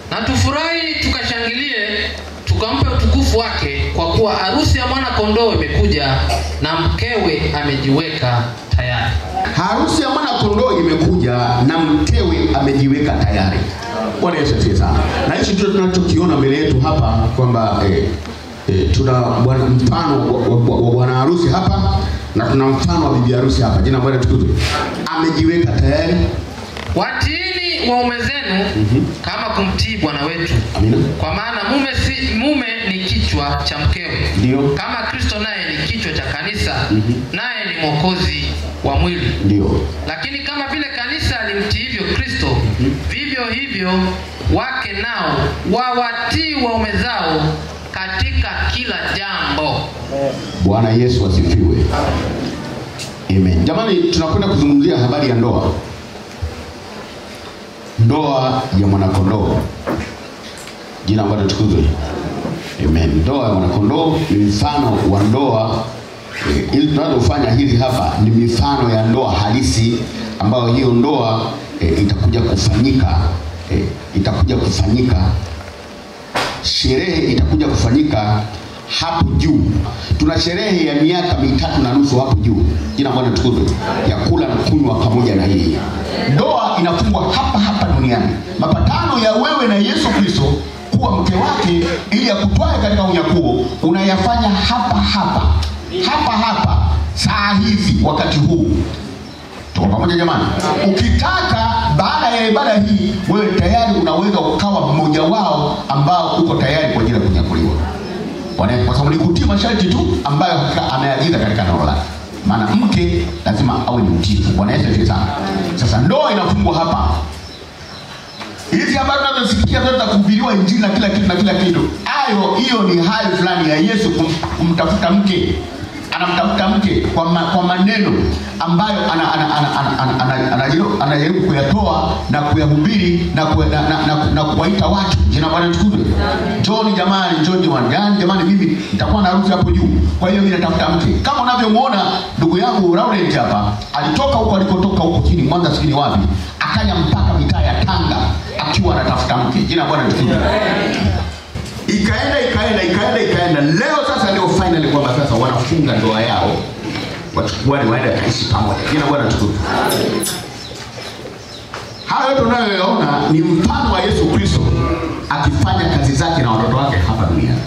na tufurahi tukashangilie tukampe utukufu wake kwa kuwa harusi ya mwana kondoo imekuja na mkewe amejiweka tayari harusi ya mwana kondoo imekuja na mkewe amejiweka tayari bwana yesu asifiwe sana na hichi ndio tunachokiona mbele yetu hapa kwamba eh, eh, tuna bwana mfano wa- wa wa bwana harusi hapa na tuna mfano wa bibi harusi hapa jina la bwana tukuzwe amejiweka tayari watiini waume zenu kama kumtii bwana wetu amina kwa maana mume si mume ni kichwa cha mkewe ndio kama kristo naye ni kichwa cha kanisa naye ni mwokozi wa mwili ndio lakini kama vile kanisa alimtiivyo kristo vivyo hivyo wake nao wawatii waume zao katika kila jambo bwana yesu asifiwe amen jamani tunakwenda kuzungumzia habari ya ndoa ndoa ya mwanakondoo jina ambalo tukuzwe amen ndoa ya mwanakondoo ni mfano wa ndoa eh, ili tunazofanya hizi hapa ni mifano ya ndoa halisi ambayo hiyo ndoa eh, itakuja kufanyika eh, itakuja kufanyika sherehe itakuja kufanyika hapo juu tuna sherehe ya miaka mitatu na nusu hapo juu jina bwana tukuzwe ya kula na kunywa pamoja na yeye ndoa inafungwa hapa hapa duniani mapatano ya wewe na yesu kristo kuwa mke wake ili akutwae katika unyakuo unayafanya hapa hapa hapa hapa saa hizi wakati huu tuko pamoja jamani ukitaka baada ya ibada hii wewe tayari unaweza ukawa mmoja wao ambao uko tayari kwa ajili ya kunyakuliwa Bwana- kwa sababu ni kutii masharti tu ambayo hakika ameagiza katika neno lake maana mke lazima awe ni mtiifu bwana yesu asifiwe sana sasa ndoa inafungwa hapa hizi habari tunazosikia zote za kuhubiriwa injili na kila kitu na kila kitu hayo hiyo ni hali fulani ya yesu kum, kumtafuta mke anamtafuta mke kwa, ma, kwa maneno ambayo ana- ana- ana- ana- ana- ana- anajaribu anajaribu kuyatoa na kuyahubiri na, kuya- na, na, na, na kuwaita watu jina la bwana tukuzwe njoni jamani njoni jamani yani jamani mimi nitakuwa na harusi hapo juu kwa hiyo mimi natafuta mke kama unavyomwona ndugu yangu Laurent hapa alitoka huko alikotoka huko chini Mwanza sijui ni wapi akaja mpaka mitaa ya Tanga akiwa anatafuta mke jina la bwana tukuzwe ikaenda ikaenda ikaenda ikaenda leo sasa ndio finally kwamba sasa wanafunga ndoa yao wachukuani waende kaishi pamoja jina bwana tukufu hayo yote unayoyaona ni mfano wa yesu kristo akifanya kazi zake na watoto wake hapa duniani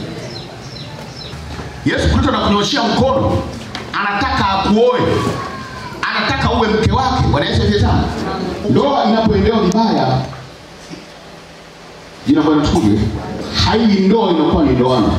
yesu kristo anakunyoshia mkono anataka akuoe anataka uwe mke wake bwana yesu asifiwe sana ndoa inapoendewa vibaya jina bwana tukuzwe haiwi ndoa inakuwa ni ndoano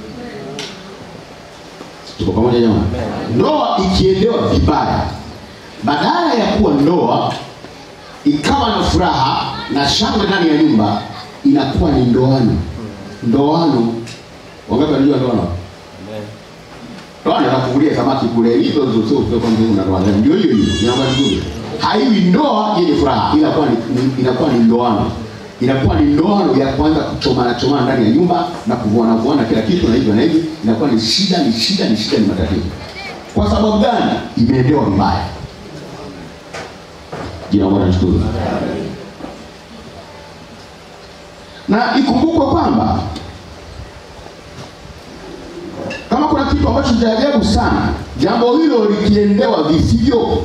tuko pamoja jamani ndoa ikiendewa vibaya badala ya kuwa ndoa ikawa na furaha na shangwe ndani ya nyumba inakuwa ni ndoano ndoano wangapi wanajua ndoano ndoano anakuvulia samaki kule hizo hizo sio sio kwamba una ndoano ndio hiyo hiyo inakuwa nzuri haiwi ndoa yenye furaha inakuwa ni ni- inakuwa ni ndoano inakuwa ni ndoano ya kwanza kuchomana chomana ndani ya nyumba na kuvuana vuana kila kitu na hivyo na hivi inakuwa ni shida ni shida ni shida ni matatizo kwa sababu gani imeendewa vibaya jina la bwana litukuzwe na ikumbukwe kwamba kama kuna kitu ambacho cha ajabu sana jambo hilo likiendewa visivyo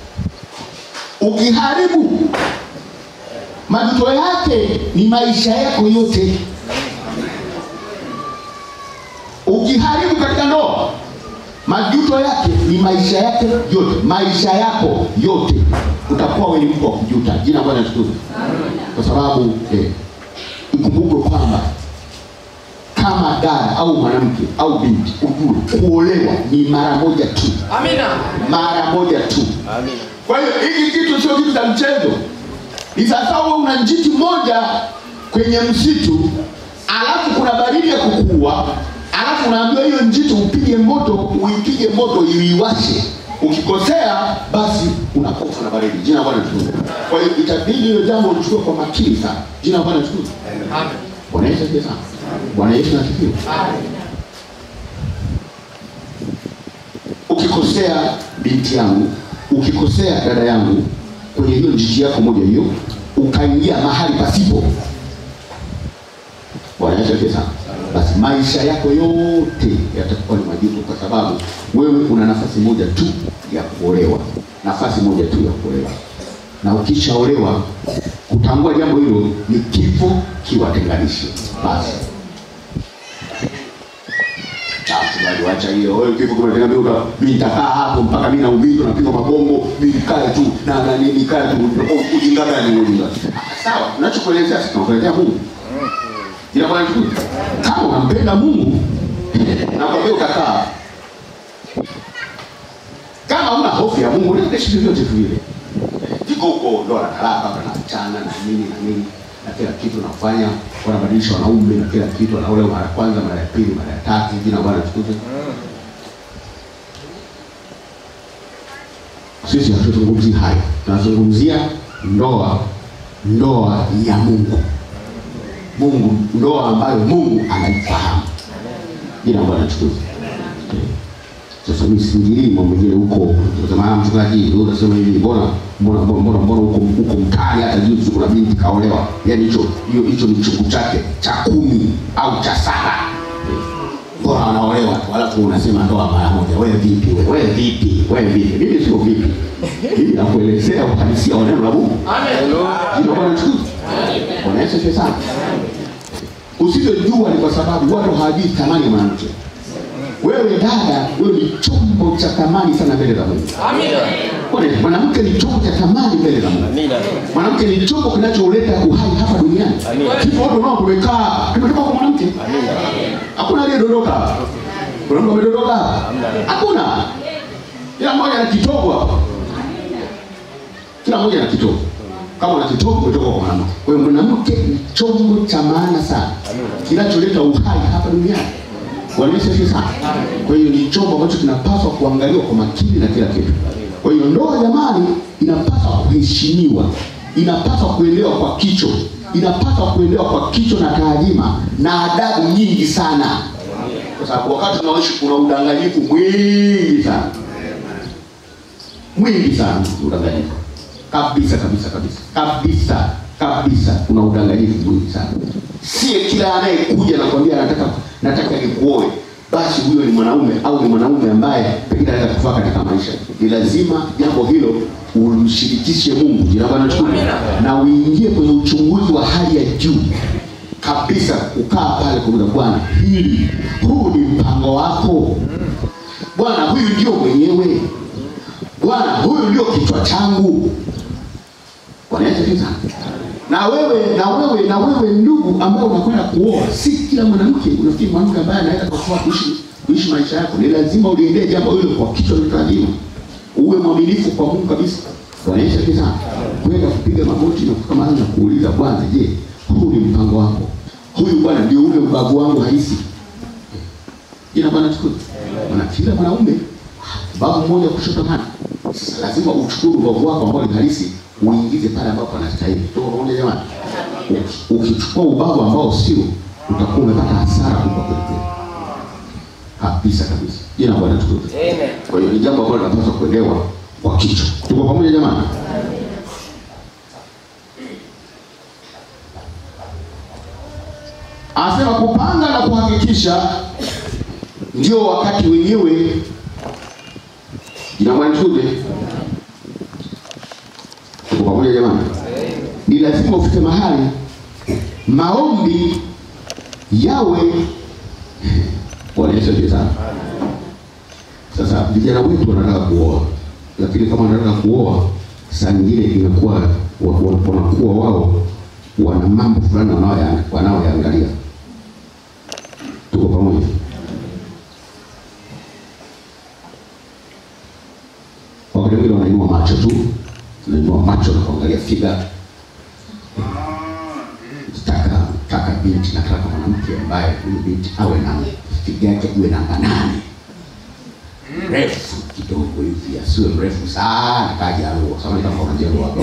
ukiharibu majuto yake ni maisha yako yote ukiharibu katika ndoa majuto yake ni maisha yake yote maisha yako yote utakuwa wewe ni mtu wa kujuta jina la bwana litukuzwe kwa sababu eh, ikumbukwe kwamba kama dada au mwanamke au binti ujue kuolewa ni mara moja tu amina mara moja tu kwa hiyo hiki kitu sio kitu cha mchezo ni sasa wewe una njiti moja kwenye msitu alafu kuna baridi ya kukua alafu unaambiwa hiyo njiti upige moto uipige moto iiwashe ukikosea basi unakufa na baridi jina la bwana tukufu kwa hiyo itabidi hilo jambo ulichukue kwa makini sana jina la bwana tukufu amen bwana yesu asifiwe sana bwana yesu asifiwe ukikosea binti yangu ukikosea dada yangu kwenye hiyo njiti yako moja hiyo ukaingia mahali pasipo asifiwe sana. Basi maisha yako yote yatakuwa ni majuto, kwa sababu wewe una nafasi moja tu ya kuolewa, nafasi moja tu ya kuolewa, na ukishaolewa kutambua jambo hilo ni kifo kiwatenganishe. Basi basi bali wacha hiyo wewe, kifo kiwatenganishe. Mimi nitakaa hapo mpaka mimi naumizwa, napigwa mabongo, mimi nikae tu na na nini, nikae tu, ujinga gani ujinga? Sawa, unachokuelezea sisi tunakuelezea Mungu ila bwana tu kama unampenda Mungu nakwambia utakaa. Kama una hofu ya Mungu unaishi vyovyote tu vile. Viko huko ndoa na talaka na achana na nini na nini na kila kitu nafanya, wanabadilisha wanaume na kila kitu, wanaolewa mara ya kwanza, mara ya pili, mara ya tatu, jina bwana tukuze. Sisi hatuzungumzii hayo, tunazungumzia ndoa, ndoa ya Mungu. Mungu, ndoa ambayo Mungu anaifahamu. Jina Bwana tukuze. Sasa mimi siingilii mambo mengine huko. Sema mchungaji, wewe unasema hivi, mbona mbona mbona mbona mbona huko huko mtaani hata juzi kuna binti kaolewa. Yaani hicho hiyo hicho ni chungu chake cha kumi au cha saba. Bora wanaolewa tu, alafu unasema ndoa mara moja. Wewe vipi wewe? Wewe vipi? Wewe vipi? Mimi sio vipi. Mimi nakuelezea uhalisia wa neno la Mungu. Amen. Jina Bwana tukuze. Bwana Yesu asifiwe sana. Usivyojua ni kwa sababu watu hawajui thamani ya mwanamke. Wewe dada, wewe ni chombo cha thamani sana mbele za Mungu. Amina. Bwana, Mwanamke ni chombo cha thamani mbele za Mungu. Amina. Mwanamke ni chombo kinacholeta uhai hapa duniani. Amina. Sisi watu nao tumekaa, tumetoka kwa mwanamke. Amina. Hakuna aliyedondoka. Kuna mtu amedondoka? Hamna. Hakuna. Kila mmoja ana kitovu hapa. Kila mmoja ana kitovu. Kama una kitovu umetoka kwa mwanamke. Kwa hiyo mwanamke ni chombo cha maana sana kinacholeta uhai hapa duniani. Bwana Yesu asifiwe sana. Kwa hiyo ni chombo ambacho kinapaswa kuangaliwa kwa makini na kila kitu. Kwa hiyo ndoa jamani, inapaswa kuheshimiwa, inapaswa kuelewa kwa kicho, inapaswa kuelewa kwa kicho na taadhima na adabu nyingi sana, kwa sababu wakati tunaoishi kuna udanganyifu mwingi sana, mwingi sana udanganyifu kabisa kabisa kabisa kabisa kabisa, kuna udanganyifu mwingi sana. Sie kila anayekuja nakwambia nataka nataka nikuoe, basi huyo ni mwanaume au ni mwanaume ambaye pengine anaweza kufaa katika maisha. Ni lazima jambo hilo umshirikishe Mungu, jina Bwana tukufu, na uingie kwenye uchunguzi wa hali ya juu kabisa, kukaa pale kwa Bwana, hili huu ni mpango wako Bwana, huyu ndio mwenyewe Bwana, huyu ndio kichwa changu. Bwana Yesu asifiwe sana. Na wewe na wewe na wewe ndugu ambaye unakwenda kuoa, si kila mwanamke unafikiri mwanamke ambaye anaweza kufaa kuishi kuishi maisha yako. Ni lazima uliendee jambo hilo kwa kichwa na taadhima. Uwe mwaminifu kwa Mungu kabisa. Bwana Yesu asifiwe sana. Kwenda kupiga magoti na kufika mahali na kuuliza Bwana, je, huu ni mpango wako? Huyu Bwana ndio ule ubavu wangu halisi. Jina Bwana tukuzwe. Maana kila mwanaume babu mmoja kushoto hana. Sasa lazima uchukue ubavu wako ambao ni halisi uingize pale ambapo anastahili. Tuko pamoja jamani? Uki- Ukichukua ubavu ambao sio, utakuwa umepata hasara kubwa kweli kweli. Kabisa kabisa. Jina la Bwana tukuzwe. Amen. Kwa hiyo ni jambo ambalo linapaswa kuelewa kwa kichwa. Tuko pamoja jamani? Anasema kupanga na kuhakikisha ndio wakati wenyewe. Jina la Bwana tukuzwe. Tuko pamoja jamani? Ni lazima ufike mahali maombi yawe Bwana Yesu asifiwe sana. Sasa vijana wetu wanataka kuoa, lakini kama wanataka kuoa, saa nyingine inakuwa wa- wa- wanakuwa wao wana mambo fulani wanaoya- wanaoyaangalia. Tuko pamoja? Wakati mwingine wanainua macho tu, wanainua macho na kuangalia figa. Nataka nataka binti, nataka mwanamke ambaye huyu binti awe na figa yake iwe namba nane mrefu kidogo hivi, asiwe mrefu sana kajaruo. Samahani kama kuna jaruo hapo,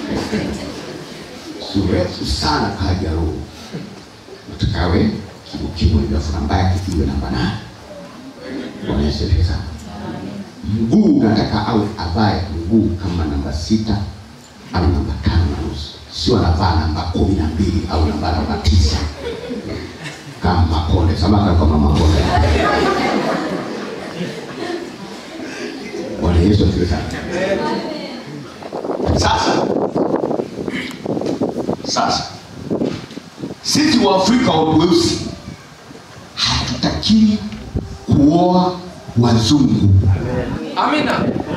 si mrefu sana kajaruo. Nataka awe kimo hivi, afu namba yake iwe namba nane. Bwana Yesu asifiwe sana. Mguu nataka awe avae mguu kama namba sita au namba tano na nusu, sio anavaa namba kumi na mbili au namba namba tisa. kama makonde samaka kama makonde bwana yesu asifiwe sana sasa sasa sisi waafrika weusi hatutakiwi kuoa wazungu amina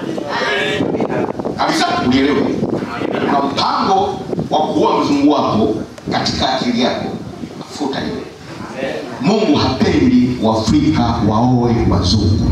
kabisa unielewe una mpango wa kuoa mzungu wako katika akili yako futa hiyo mungu hapendi waafrika waoe wazungu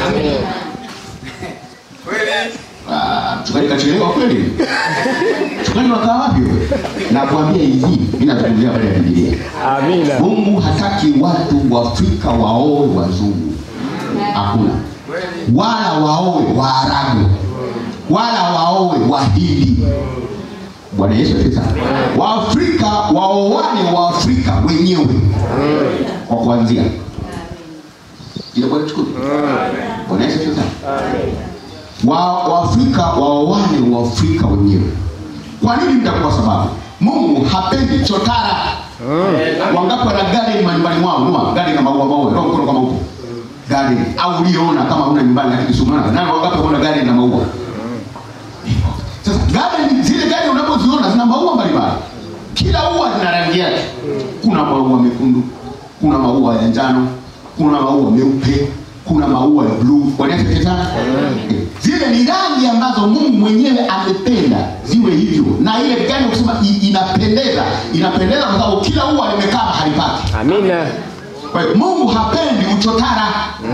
Ah, mchungaji kachelewa kweli mchungaji wakaa wapi wewe nakwambia hivi mi nazungumzia habari ya bibilia Amina. mungu hataki watu waafrika waoe wazungu hakuna wala waoe waarabu wala waoe wahindi bwana yesu asifiwe sana waafrika waoane waafrika wenyewe kwa kuanzia ile bwana chukua bwana yesu asifiwe sana wa waafrika waoane waafrika wenyewe kwa nini mtakuwa sababu mungu hapendi chotara wangapi wana garden manyumbani mwao numa garden na maua maua roho mkono kama huko garden au uliona kama una nyumbani lakini sumana nani wangapi wana garden na maua sasa garden zile garden unapoziona zina maua mbalimbali kila ua lina rangi yake kuna maua mekundu kuna maua ya njano kuna maua meupe kuna maua ya bluu wanaesikia sana Eh, zile ni rangi ambazo mungu mwenyewe amependa ziwe hivyo na ile gani kusema i- inapendeza inapendeza kwa sababu kila ua limekaa mahali pake Amina. kwa hiyo mungu hapendi uchotara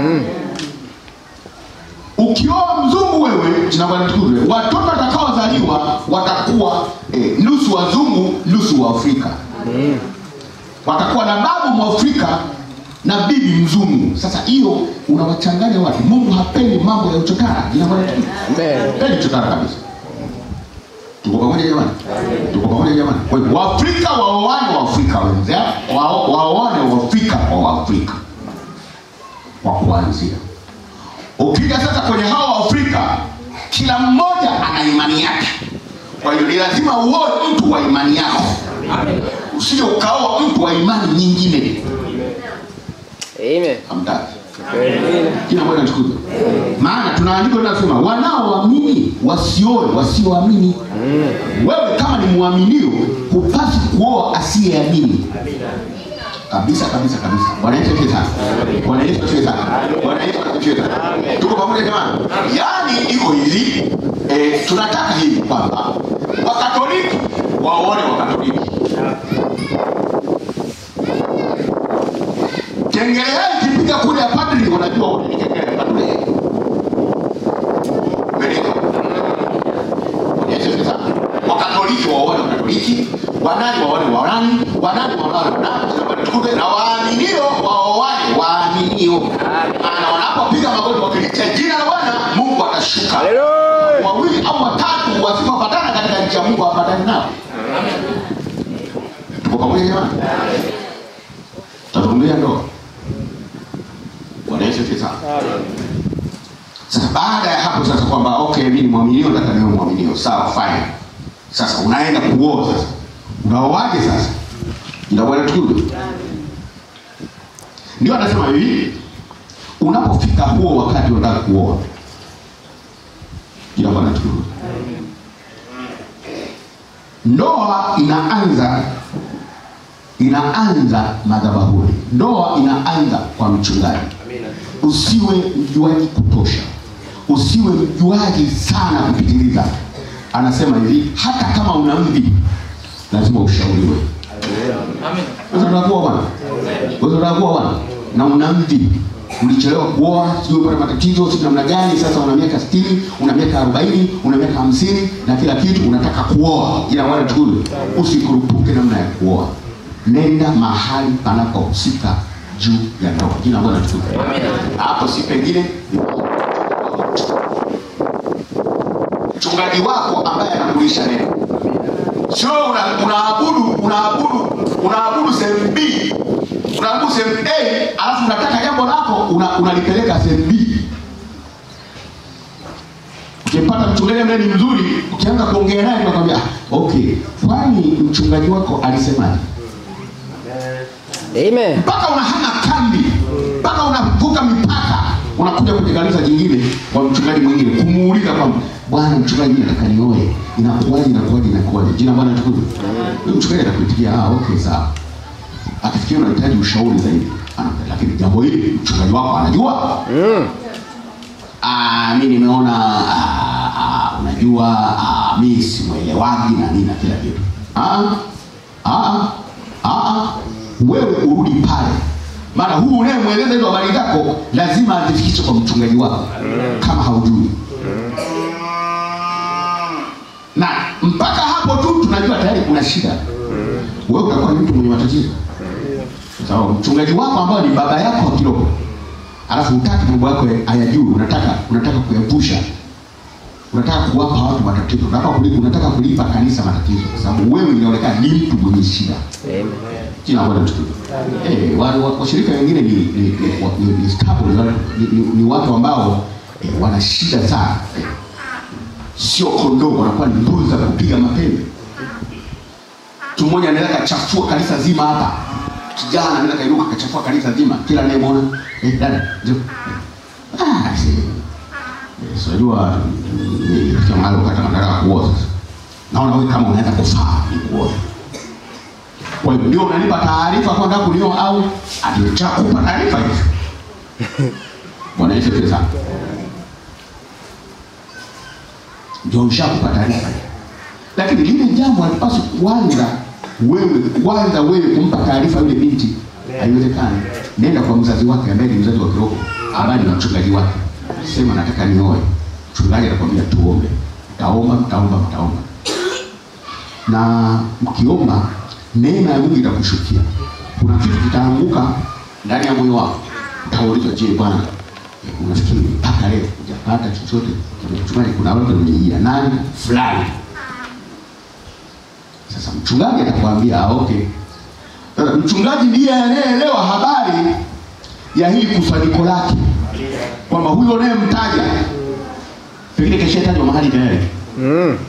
ukioa mzungu wewe jina bwana tukuzwe watoto watakaozaliwa watakuwa eh, nusu wazungu nusu waafrika watakuwa na babu mwafrika na bibi mzungu sasa hiyo unawachanganya watu mungu hapendi mambo ya uchotara jina bwana tukuzwe Amen. pendi uchotara kabisa tuko pamoja jamani tuko pamoja jamani kwa hiyo waafrika waoane waafrika wenzao wao- waoane waafrika kwa waafrika kwa kuanzia ukija sasa kwenye hawa waafrika kila mmoja ana imani yake kwa hiyo ni lazima uoe mtu wa imani yako usije ukaoa mtu wa imani nyingine Amen. hamtaki Amina. kila mmoja achukue maana tuna andiko linasema wanaoamini wasioe wasioamini wewe kama ni mwaminio hupasi kuoa asiyeamini kabisa kabisa kabisa bwana yesu asifiwe sana bwana yesu asifiwe sana bwana yesu asifiwe sana tuko pamoja jamani yaani iko hivi eh, tunataka hivi kwamba wakatoliki waone wakatoliki kengele yao ikipiga kule ya padri wanajua wote ni kengele ya padri Umeelewa? Yesu asifiwe sana. wakatoliki waone wakatoliki wanani waone wanani wanani waone wanani Tukumbuke, na waaminio waoane waaminio maana wanapopiga magoti wakilitia jina la bwana mungu atashuka Haleluya. wawili au watatu wasipopatana katika nchi ya mungu hapatani nao tuko pamoja jamani tazungumzia ndoa bwana yesu asifiwe sana sasa baada ya hapo sasa kwamba okay mimi ni mwaminio nataka niwe mwaminio sawa fine sasa unaenda kuoa sasa unaoaje sasa ila bwana tukuru ndio anasema hivi unapofika huo wakati unataka kuoa ila bwana tukuru ndoa inaanza inaanza madhabahuni ndoa inaanza kwa mchungaji usiwe mjuaji kutosha usiwe mjuaji sana kupitiliza anasema hivi hata kama una mvi lazima ushauriwe amina Wewe unataka kuoa bwana Wewe unataka kuoa bwana na una mvi ulichelewa kuoa sijui upata matatizo sijui namna gani sasa una miaka 60 una miaka 40 una miaka 50 na kila kitu unataka kuoa ila wale tukule usikurupuke namna ya kuoa nenda mahali panapohusika juu ya ndoa jina bwana tukule hapo si pengine ni mchungaji wako ambaye anakulisha neno sio una- unaabudu unaabudu unaabudu sehemu b unaabudu sehemu a alafu unataka jambo lako una- unalipeleka sehemu b ukimpata mchungaji ambaye ni mzuri ukianza kuongea naye unakwambia "Ah, okay kwani mchungaji wako alisemaje Amen. mpaka unahama kambi mpaka unavuka mipaka unakuja kwenye kanisa jingine kwa mchungaji mwingine kumuuliza kwamba bwana mchungaji mimi nataka nioe inakuwaje inakuwaje inakuwaje jina bwana tukuzwe huyo mchungaji atakuitikia ah okay sawa akifikia unahitaji ushauri zaidi anakupa lakini jambo hili mchungaji wako anajua Mm. ah mimi nimeona ah, ah, unajua ah, mimi simwelewagi na nini na kila kitu ah ah ah wewe urudi pale maana huu unayemweleza hizo habari zako lazima azifikishe kwa mchungaji wako kama haujui na mpaka hapo tu tunajua tayari kuna shida wewe utakuwa ni mtu mwenye matatizo sababu mchungaji wako ambayo ni baba yako wa kiroho alafu utaki mambo yako hayajui unataka unataka kuyapusha unataka kuwapa watu matatizo unataka kulipa, unataka kulipa kanisa matatizo kwa sababu wewe inaonekana ni mtu mwenye shida Amen. jina bwana tukufu eh wale wa- washirika wengine ni ni ni, wa- ni, ni, stable, ni, ni, ni, ni watu ambao eh, wana shida sana eh, sio kondoo wanakuwa ni mbuzi za kupiga mapembe mtu mmoja anaweza kachafua kanisa zima hapa kijana anaweza kairuka kachafua kanisa zima kila anayemwona eh, dada njoo ah si eh, si unajua ifika mahali wakati nataka kuoa sasa naona wewe kama unaweza kufaa ni kuoa kwa hiyo ndio unanipa taarifa kwamba kunioa au atakupa taarifa hizo bwana Yesu asifiwe sana ndio ushakupa taarifa lakini lile jambo halipaswi kuanza wewe kwanza wewe kumpa taarifa yule binti haiwezekani nenda kwa mzazi wake ambaye ni mzazi wa kiroho ambaye ni mchungaji wake sema nataka nioe mchungaji atakwambia tuombe mtaomba mtaomba mtaomba na mkiomba neema ya Mungu itakushukia kuna kitu kitaanguka ndani ya moyo wako utaulizwa je bwana unafikiri mpaka leo hujapata chochote mchungaji kuna watu wamejia nani fulani sasa mchungaji atakwambia ah, okay sasa mchungaji ndiye anayeelewa habari ya hili kusanyiko lake kwamba huyo unayemtaja pengine keshatajwa mahali tayari Mm.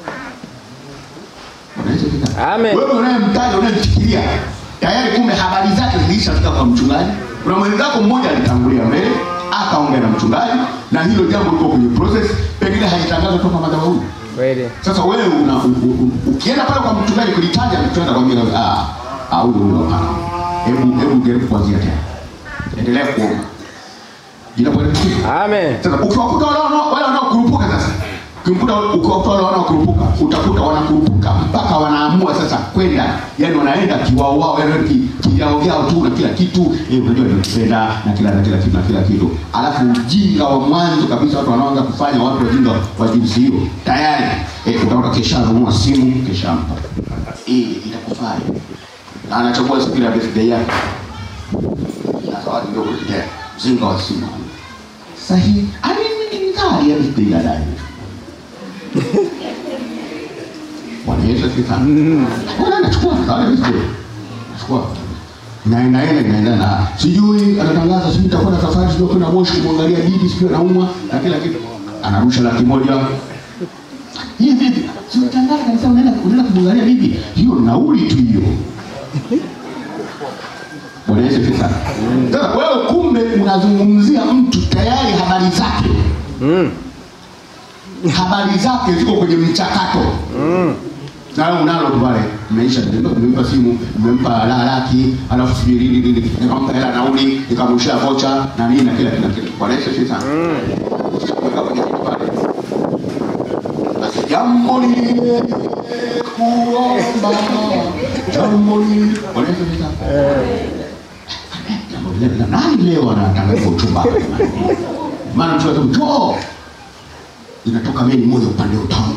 Unaweza fika. Amen. Wewe unayemtaja unayemfikiria tayari kumbe habari zake zilishafika kwa mchungaji. Kuna mwenzako mmoja alitangulia mbele akaongea na mchungaji na hilo jambo liko kwenye process, pengine halitangazwa toka madhabahuni. Kweli. Sasa wewe una, u, u, u, ukienda pale kwa mchungaji kulitaja, mchungaji anakwambia ah, ah, huyo huyo hapana. Hebu hebu jaribu kuanzia tena. Endelea kuomba. Jina Bwana Yesu. Amen. Sasa ukiwakuta wale wanao wale wanaokurupuka sasa, ukimkuta ukiwakuta wale wanaokurupuka, utakuta wanakurupuka mpaka wanaamua sasa kwenda, yani wanaenda kiwao wao, yani ki- kivyao vyao tu na kila kitu eh, unajua tunapenda na kila na kila kitu na kila kitu, alafu ujinga wa mwanzo kabisa watu wanaanza kufanya, watu wajinga wa jinsi hiyo tayari eh, utaona kesha anunua simu kesha mpa eh, itakufaa na anachagua siku ya birthday yake na zawadi ndio kuletea mzinga wa simu sahihi alimnikali alipiga dai Bwana Yesu asifiwe sana. Bwana anachukua kale hizo. Anachukua. Naenda ile naenda na sijui anatangaza sijui nitakuwa na safari sijui kwenda Moshi kumwangalia bibi sijui anaumwa na kila kitu. Anarusha laki moja. Hii bibi, si utangaza kabisa unaenda unaenda kumwangalia bibi. Hiyo nauli tu hiyo. Bwana Yesu asifiwe sana. Sasa wewe kumbe unazungumzia mtu tayari habari zake Mm. habari zake ziko kwenye mchakato Mm. na wewe unalo tu pale maisha nimempa simu nimempa la laki alafu sijui nini nini nikampa hela nauli nikamrushia vocha na nini na kila kila kila bwana Yesu asifiwe sana Ukishaweka kwenye kitu pale basi jambo ni kuomba jambo ni bwana Yesu asifiwe sana jambo lile na nani leo anatangaza uchumba hapa jamani? maana mtu anasema njoo inatoka meli moja upande utamu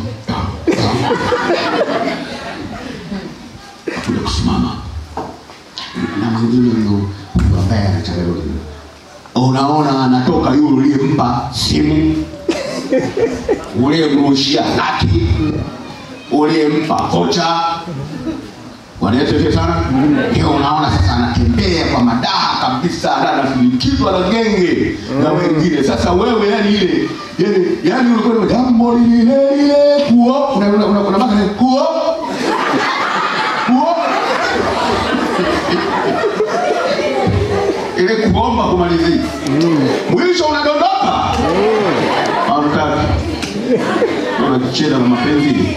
kuja kusimama na mwingine huyo huyo ambaye anachanganya unaona anatoka yule uliyempa simu uliyemrushia laki uliyempa kocha Bwana Yesu asifiwe sana. Ndio unaona sasa anatembea kwa madaha kabisa, na anafilikizwa na genge na wengine. Sasa wewe yani ile yani yani ulikuwa ni jambo lile lile kuo una una una una maka kuo kuo uendelee kuomba kumalizia mwisho unadondoka Hautaki. unakicheza na mapenzi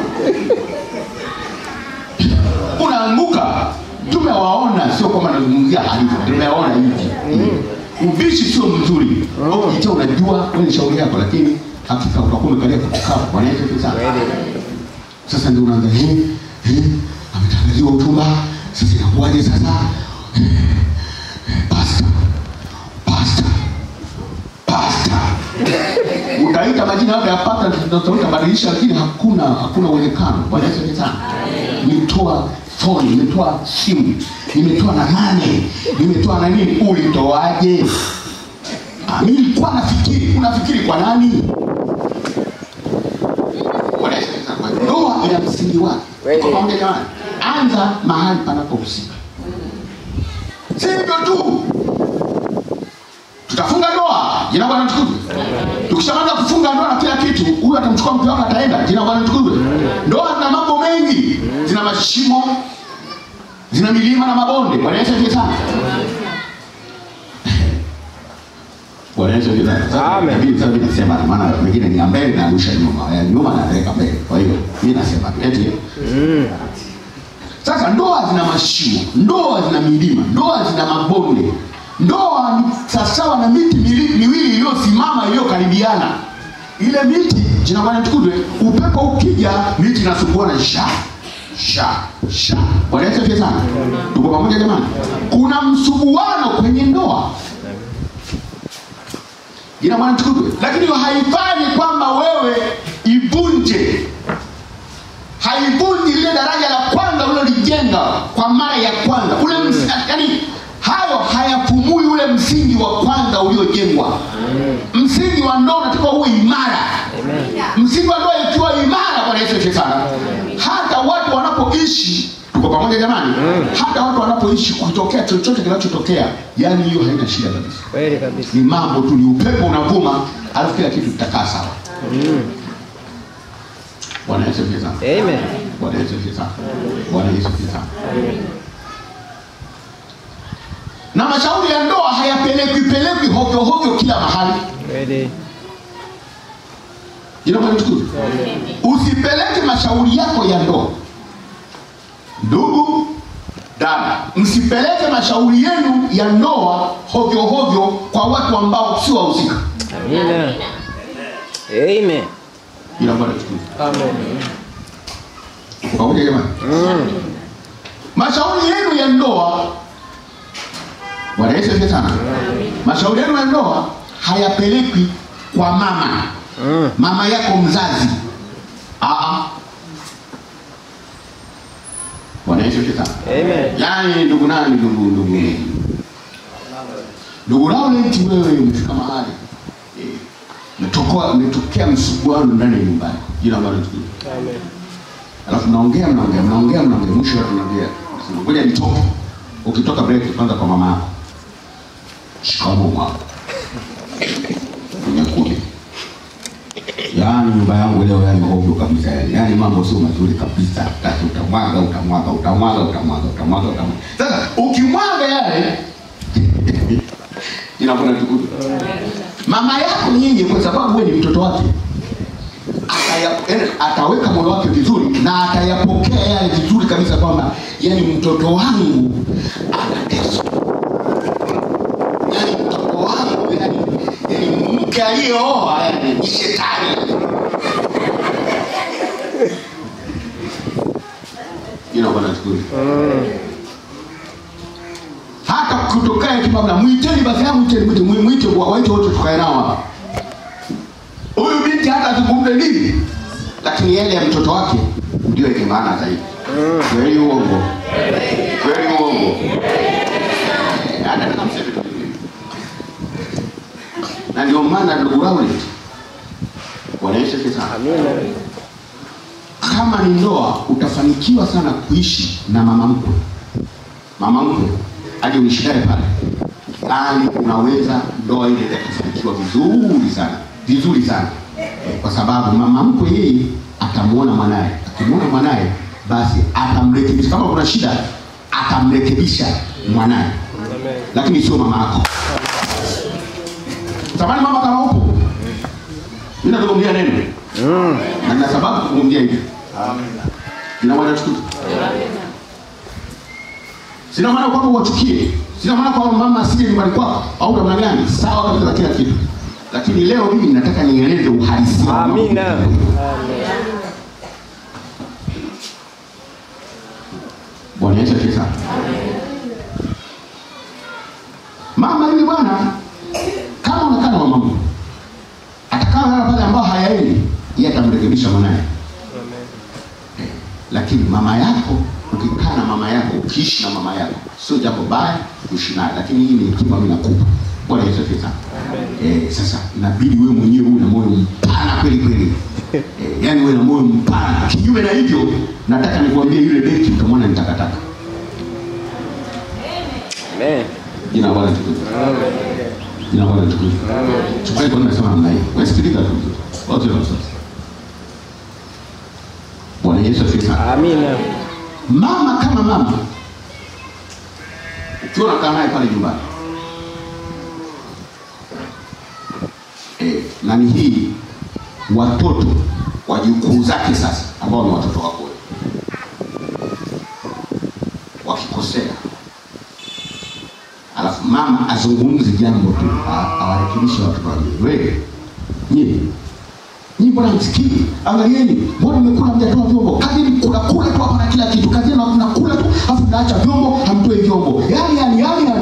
unaanguka tumewaona sio kwamba nazungumzia halifu tumewaona hivi ubishi sio mzuri ukiita unajua wewe ni shauri yako lakini hakika utakuwa umekalia kutukaa bwana Yesu asifiwe sana sasa ndio unaanza eh eh ametangaziwa hotuba sasa inakuwaje sasa Eh, pasta pasta pasta utaita majina yote ya pasta ndio utabadilisha lakini hakuna hakuna uwezekano bwana Yesu asifiwe sana nimetoa phone nimetoa simu nimetoa na nane nimetoa na nini ulitoaje Ah, mimi nilikuwa nafikiri unafikiri kwa nani Bwana Yesu asifiwe sana. ndoa ina msingi wake Kweli. Kwa pamoja jamani anza mahali panapohusika si hivyo tu tutafunga ndoa jina bwana tukuzwe tukishamaliza kufunga ndoa na kila kitu huyu atamchukua mke wake ataenda jina bwana tukuzwe ndoa zina mambo mengi zina mashimo zina milima na mabonde bwana yesu asifiwe sana bwana yesu asifiwe sana Sasa, Amen. inabidi sasa mimi nasema maana wengine ni ya mbele na arusha nyuma ya nyuma naweka mbele kwa hiyo mimi nasema tu eti sasa ndoa zina mashimo ndoa zina milima ndoa zina mabonde ndoa ni sawasawa na miti mili- miwili iliyosimama iliyokaribiana ile miti jina bwana tukuzwe upepo ukija miti inasukuana sha sha sha bwana yesu asifiwe sana tuko pamoja jamani kuna msuguano kwenye ndoa jina bwana tukuzwe lakini hiyo haifanyi kwamba wewe ivunje haivunji lile daraja la kwanza ulilolijenga kwa mara ya kwanza ule ms- yani hayo hayapumui ule msingi wa kwanza uliojengwa msingi wa ndoa unatakiwa uwe imara msingi wa ndoa ikiwa imara bwana yesu asifiwe sana hata watu wanapoishi tuko pamoja jamani hata watu wanapoishi kutokea chochote kinachotokea yani hiyo haina shida kabisa Kweli kabisa. ni mambo tu ni upepo unavuma alafu kila kitu kitakaa sawa bwana yesu asifiwe sana Amen. Bwana Yesu asifiwe sana. Bwana Yesu asifiwe sana. Na mashauri ya ndoa hayapelekwi pelekwi hovyo hovyo kila mahali. Kweli. Jina Bwana tukufu. Usipeleke mashauri yako ya ndoa. Ndugu, dada, msipeleke mashauri yenu ya ndoa hovyo hovyo kwa watu ambao si wahusika. Amina. Amen. Jina Bwana tukufu. Amen. Pamoja jamani. Mm. mashauri yenu ya ndoa bwana yesu asifiwe sana mashauri yenu ya ndoa hayapelekwi kwa mama Mm. mama yako mzazi Aa. bwana yesu asifiwe sana Amen. yaani ndugu nani ndugu ndugu ndugu laurenti wewe umefika mahali eh, umetokoa- umetokea msuguano ndani ya nyumbani jina ambalo tukufu Amen. alafu mnaongea mnaongea mnaongea mnaongea mwisho watu mnaambia nasema, ngoja nitoke ukitoka break kwanza kwa mama yako shikamoo mwako umekuja yaani nyumba yangu leo yani hovyo kabisa yani yaani mambo sio mazuri kabisa sasa utamwaga utamwaga utamwaga utamwaga utamwaga utamwaga sasa ukimwaga yale inakwenda tukutu mama yako nyinyi kwa sababu wewe ni mtoto wake ataya, yaani ataweka moyo wake vizuri na atayapokea yale vizuri kabisa kwamba yani mtoto wangu anateswa yani mtoto wangu yani, yani mke aliyeoa yani ni shetani inakwenda shukuri hata kutokea kibabla mwiteni basi ya mwiteni mwite mwite mwite wa- waite wote tukae nao hapa huyu binti hata azungumze nini lakini yale ya mtoto wake ndio yenye maana zaidi kweli uongo kweli uongo Eh, anataka mseme vitu vingine. na ndio maana ndugu Rowland Bwana Yesu asifiwe sana Amina. kama ni ndoa utafanikiwa sana kuishi na mama mkwe mama mkwe aje uishi naye pale yani unaweza ndoa ile ikafanikiwa vizuri sana vizuri sana kwa sababu mama mkwe yeye atamwona mwanaye akimwona mwanaye basi atamrekebisha kama kuna shida atamrekebisha mwanaye lakini sio mama yako tamani mama kama upo mimi nazungumzia neno Mm. na nina sababu kuzungumzia hivi ina maana tukutu sina maana kwamba uwachukie sina maana kwamba mama asije nyumbani kwako au namna gani sawa kabisa na kila kitu lakini leo mimi nataka nieleze uhalisia wa mambo. Amina. bwana yesu asifiwe sana mama yule bwana kama unakaa na mama atakaa na pale ambao hayaendi yeye atamrekebisha mwanaye lakini mama yako ukikaa na mama yako ukiishi na mama yako sio jambo baya kuishi naye lakini hii ni hekima mimi nakupa bwana yesu asifiwe sana eh, sasa inabidi wewe mwenyewe uwe na moyo mpana kweli kweli eh, yani uwe na moyo mpana kinyume na hivyo nataka nikwambie yule beki utamwona ni takataka Amen. jina la bwana tukufu jina la bwana tukufu chukua kwa nini nasema namna hii wewe sikiliza tu wote na sasa bwana yesu asifiwe sana Amina. mama kama mama ukiwa unakaa naye pale nyumbani e, nani hii watoto wajukuu zake sasa ambao ni watoto wako wewe wakikosea alafu mama azungumze jambo tu a- awarekebishe watoto wake wewe nyie nyinyi mbona msikii angalieni mbona mmekula mjatoa vyombo kazini kuna kula tu hapa na kila kitu kazini na kuna kula tu alafu mnaacha vyombo hamtoi vyombo yani yani yani yani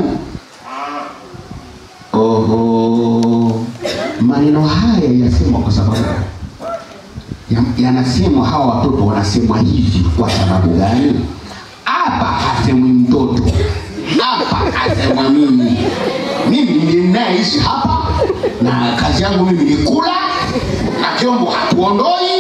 oho maneno haya yasemwa kwa sababu ya- yanasemwa hawa watoto wanasemwa hivi kwa sababu gani hapa hasemwi mtoto hapa hasemwa mimi mimi ndiye ninayeishi hapa na kazi yangu mimi ni kula na vyombo hatuondoi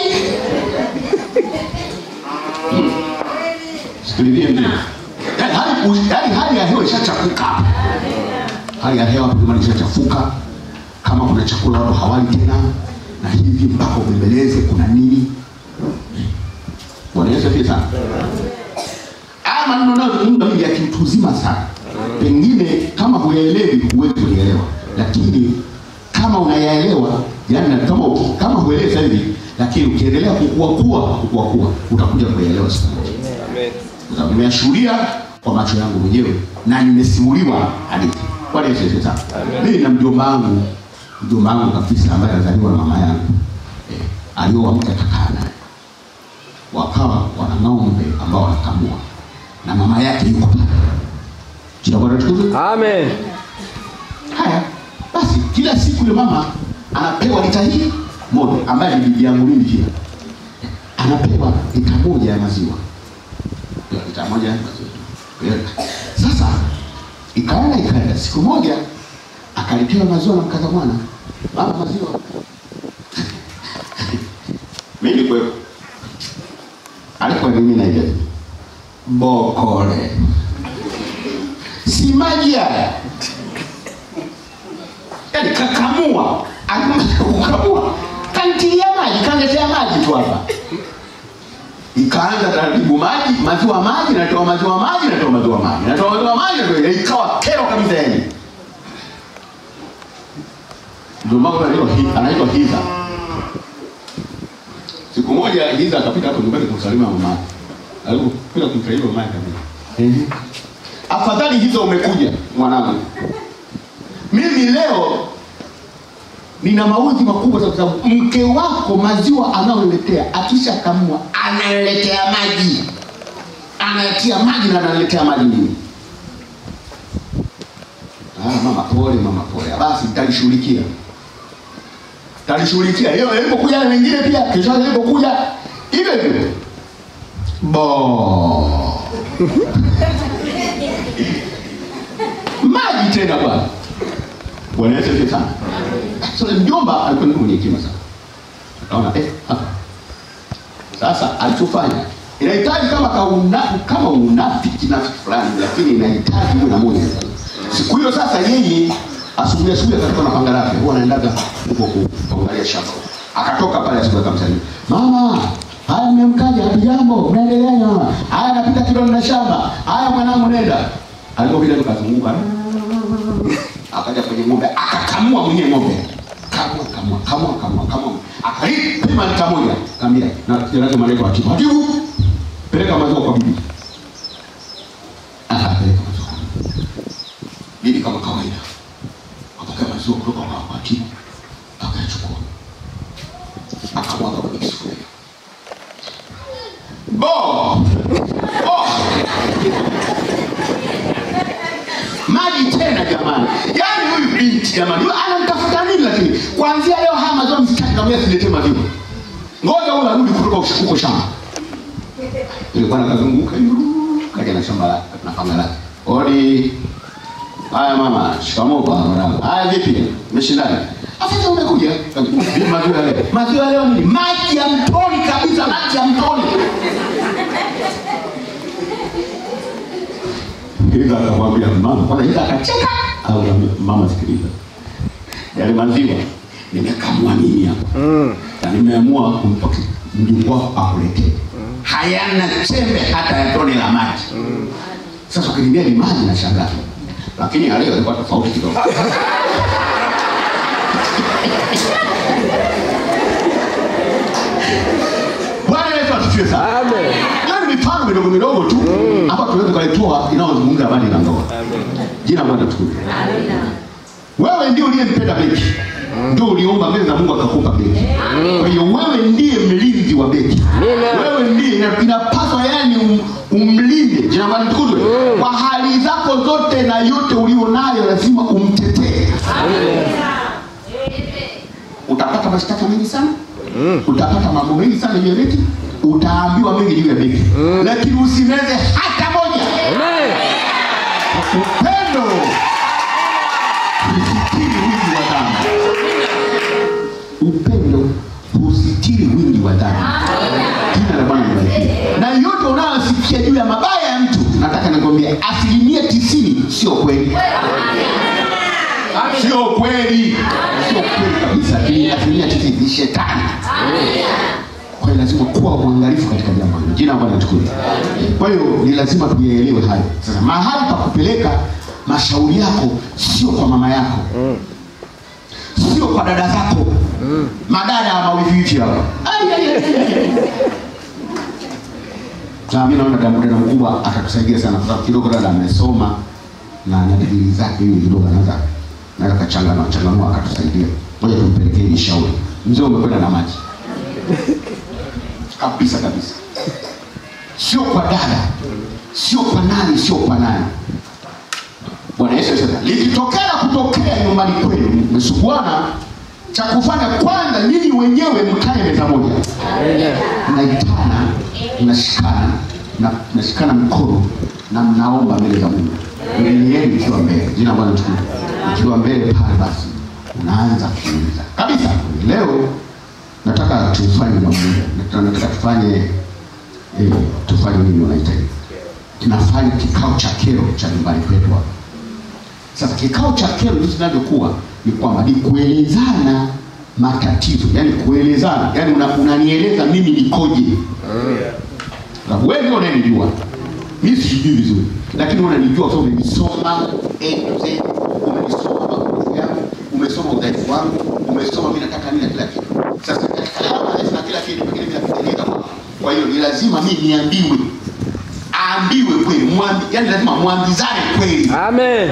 Hmm. sikilizie ndio yaani hali, yaani hali ya hewa ishachafuka hapa hali ya hewa jamani ishachafuka kama kuna chakula watu hawali tena na hivi mpaka ubembeleze kuna nini bwana yesu asifiwe sana haya maneno nayozungumza mimi ya kiutu uzima sana pengine kama huyaelewi huwezi kulielewa lakini kama unayaelewa yani kama, kama huelewi sasa hivi lakini ukiendelea kukua kuwa kukua kuwa utakuja kuyaelewa siku moja Amen. kwa sababu nimeyashuhudia kwa macho yangu mwenyewe na nimesimuliwa hadithi Bwana Yesu asifiwe sana mimi na mjomba wangu mjomba wangu kabisa ambaye alizaliwa na mama yangu eh, alioa mke akakaa naye wakawa wana ng'ombe ambao wanakamua na mama yake yuko pale jina Bwana tukufu Amen. haya basi kila siku yule mama anapewa lita hii moja ambaye ni bibi yangu mimi pia anapewa lita moja ya maziwa Ndio, lita moja ya maziwa Ndio. sasa ikaenda ikaenda siku moja akaletewa maziwa na mkaza mwana mama maziwa mimi nilikuwepo alikuwa ni mimi na yeye bokole si maji haya yani kakamua alimaliza kukamua kantilia maji kaletea maji tu hapa ikaanza taratibu maji maziwa maji natoa maziwa maji natoa maziwa maji natoa maziwa maji natoa ikawa kero kabisa yani ndio mambo anaitwa Hi- anaitwa hiza siku moja hiza akapita hapo nyumbani kumsalimia mama yake alipopita kumsalimia mama yake kabisa afadhali hizo umekuja mwanangu mimi leo nina maudhi makubwa kwa sababu mke wako maziwa anayoletea akisha kamua analetea maji anatia maji na analetea maji mimi ah, mama pole mama pole basi nitalishughulikia talishughulikia hiyo ilipokuja na wengine pia kesho yake ilipokuja hivyo hivyo bo maji tena bwana bwana yesu asifiwe sana sasa mjomba alikuwa ni mwenye hekima sana akaona eh hapa sasa alichofanya inahitaji kama kauna, kama unafiki nafiki fulani lakini inahitaji uwe na moyo siku hiyo sasa yeye asubuhi asubuhi akatoka na panga lake huwa anaendaga huko ku- kuangalia shamba akatoka pale asubuhi akamsalimia mama haya mmemkaja hapijambo mnaendeleaje mama haya napita kidogo na shamba haya mwanangu nenda alipopita tukazunguka akaja kwenye ng'ombe akakamua mwenyewe ng'ombe kamua kamua kamua kamua kamua akalipima lita moja kaambia na jana malaika wa tibu hatibu peleka maziwa kwa bibi akapeleka maziwa kwa bibi bibi kama kawaida akapokea maziwa kutoka kwa kwa tibu akayachukua akamwaga kwenye kisufuria bo bo maji tena jamani yaani huyu binti jamani huyu anamtafuta nini lakini kuanzia leo haya maziwa msitaki namia siletee maziwa ngoja huyu arudi kutoka ush- huko shamba ile bwana kazunguka yuu, kaja na shamba lake na panga lake odi haya mama shikamoo bwana mwanangu haya vipi umeshindana afisa umekuja Vipi maziwa ya leo maziwa ya leo nini maji ya mtoni kabisa maji ya mtoni Ila akamwambia mama, kwanza ila akacheka. Au mama, sikiliza, yale maziwa nimekamua mimi hapa na nimeamua kumpa mjukuu wako akuletee, hayana chembe hata ya tone la maji. Sasa ukiniambia ni maji na shangaa, lakini ya leo ilikuwa tofauti kidogo. Bwana Yesu asifiwe sana. Amen. Yaani mifano midogo midogo tu ambayo tunaweza kuitoa inayozungumza habari na ndoa. Jina la Bwana tukufu. Wewe ndio uliyempenda beki, ndio uliomba mbele za Mungu akakupa beki. Kwa hiyo wewe ndiye mlinzi wa beki. Amina. Wewe ndiye ina- inapaswa yani um, umlinde. Jina la Bwana tukuzwe. Kwa hali zako zote na yote ulionayo lazima umtetee. Utapata mashtaka mengi sana utapata mambo mengi sana juu ya beki utaambiwa mengi juu ya beki lakini usimeze hata moja Amen. upendo husitiri wingi wa dhambi upendo husitiri wingi wa dhambi jina la bwana libarikiwe na yote unayosikia juu ya mabaya ya mtu nataka nikwambia asilimia tisini sio kweli sio kweli sio kweli kabisa Ni asilimia tisini ni shetani kwa hiyo lazima kuwa mwangalifu katika jambo hilo jina la bwana tukufu kwa hiyo ni lazima tuyaelewe hayo sasa mahali pa kupeleka mashauri yako sio kwa mama yako sio kwa dada zako madada wa mawiviwivi hawa Ai, ai, ai, ai. Sasa mimi naona dada dada mkubwa atatusaidia sana kwa sababu kidogo dada amesoma na na digrii zake hiyo kidogo anaweza naweza kachanganua changanua akatusaidia ngoja tumpelekee hili shauri mzee umekwenda na maji kabisa kabisa sio kwa dada sio kwa nani sio kwa nani bwana yesu sasa likitokea na kutokea nyumbani kwenu mmesuguana cha kufanya kwanza nyinyi wenyewe mkae meza moja mnaitana mnashikana na mnashikana mkono na mnaomba mbele za mungu mbele yenu ikiwa mbele jina la bwana tukufu ikiwa mbele pale basi unaanza kuuliza kabisa leo nataka tufanye jambo moja Nataka- nataka tufanye eh, tufanye nini wanaita hivi? tunafanya kikao cha kero cha nyumbani kwetu hapa sasa kikao cha kero jinsi inavyokuwa ni kwamba ni kuelezana matatizo yani kuelezana yani una- unanieleza mimi nikoje sababu wewe ndio unanijua mimi sijui vizuri lakini unanijua kwa sababu umenisoma A to Z, umenisoma mapungufu yangu umesoma udhaifu wangu umesoma mimi nataka nini na kila kitu sasa katika haya madhaifu na kila kitu pengine vinakutengeneza kwa hiyo ni lazima mimi niambiwe aambiwe kweli mwambi, yani lazima mwambizane kweli Amen.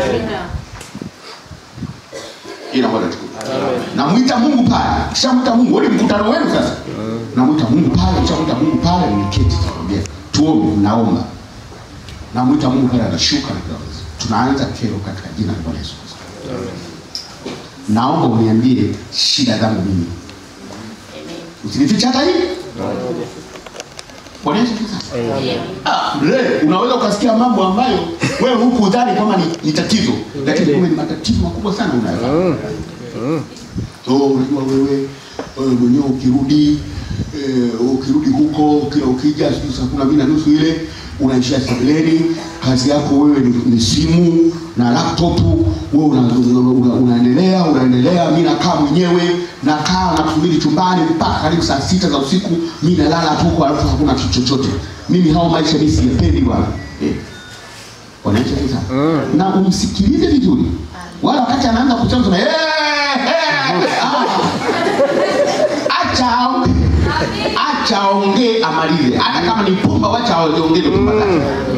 ila bwana tukufu namwita mungu pale kishamwita mungu ule mkutano wenu sasa namwita mungu pale kishamwita mungu pale niketi tunaambia tuombe naomba namwita mungu pale anashuka na kila kitu. tunaanza kero katika jina la bwana yesu kristo naomba uniambie shida zangu mimi usinifiche hata hivi bwana yesu kristo Ah, le, unaweza ukasikia mambo ambayo wewe huku udhani kwamba ni, ni tatizo lakini kumbe ni matatizo makubwa sana unayo so unajua wewe wewe mwenyewe ukirudi eh, ukirudi huko kila ukija sijui saa kumi na mbili na nusu ile unaishia sebuleni kazi yako wewe ni, ni simu na laptop wewe una, una, una, unaendelea unaendelea mi nakaa mwenyewe nakaa nakusubiri chumbani mpaka karibu saa sita za usiku mi nalala tu huko alafu hakuna kitu chochote mimi hao maisha mi siyapendi bwana eh. wanaishi sasa na umsikilize vizuri wala wakati anaanza kusema sema "Eh, eh, ah." acha aongee acha aongee amalize hata kama ni pumba wacha aongee ni pumba zake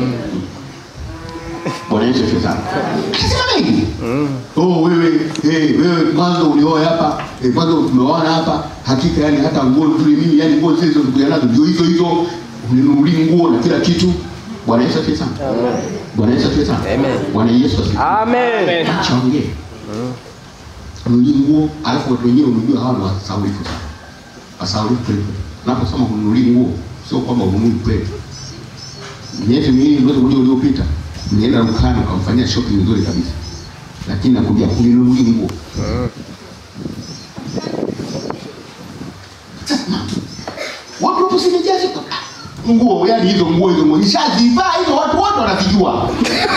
bwana yesu asifiwe sana akasema mengi oh wewe eh, wewe mwanzo ulioa hapa eh, mwanzo tumeoana hapa hakika yani hata nguo tuli mimi yani nguo zile zilizokuja nazo ndio hizo hizo uninunulie nguo na kila kitu bwana yesu asifiwe sana bwana yesu asifiwe sana Amen. bwana yesu asifiwe Amen. acha ongee nunulie nguo alafu watu wenyewe unajua hawa ni wasaulifu sana wasaulifu kweli kweli. unaposema kununulie nguo sio kwamba ununui kweli miezi miwili mwezi mmoja uliopita nilienda dukani ukamfanyia shopping nzuri kabisa lakini nakwambia kuninunulie nguo Sasa, watu wapo simejazi nguo yani hizo nguo hizo nguo nishazivaa hizo watu wote wanazijua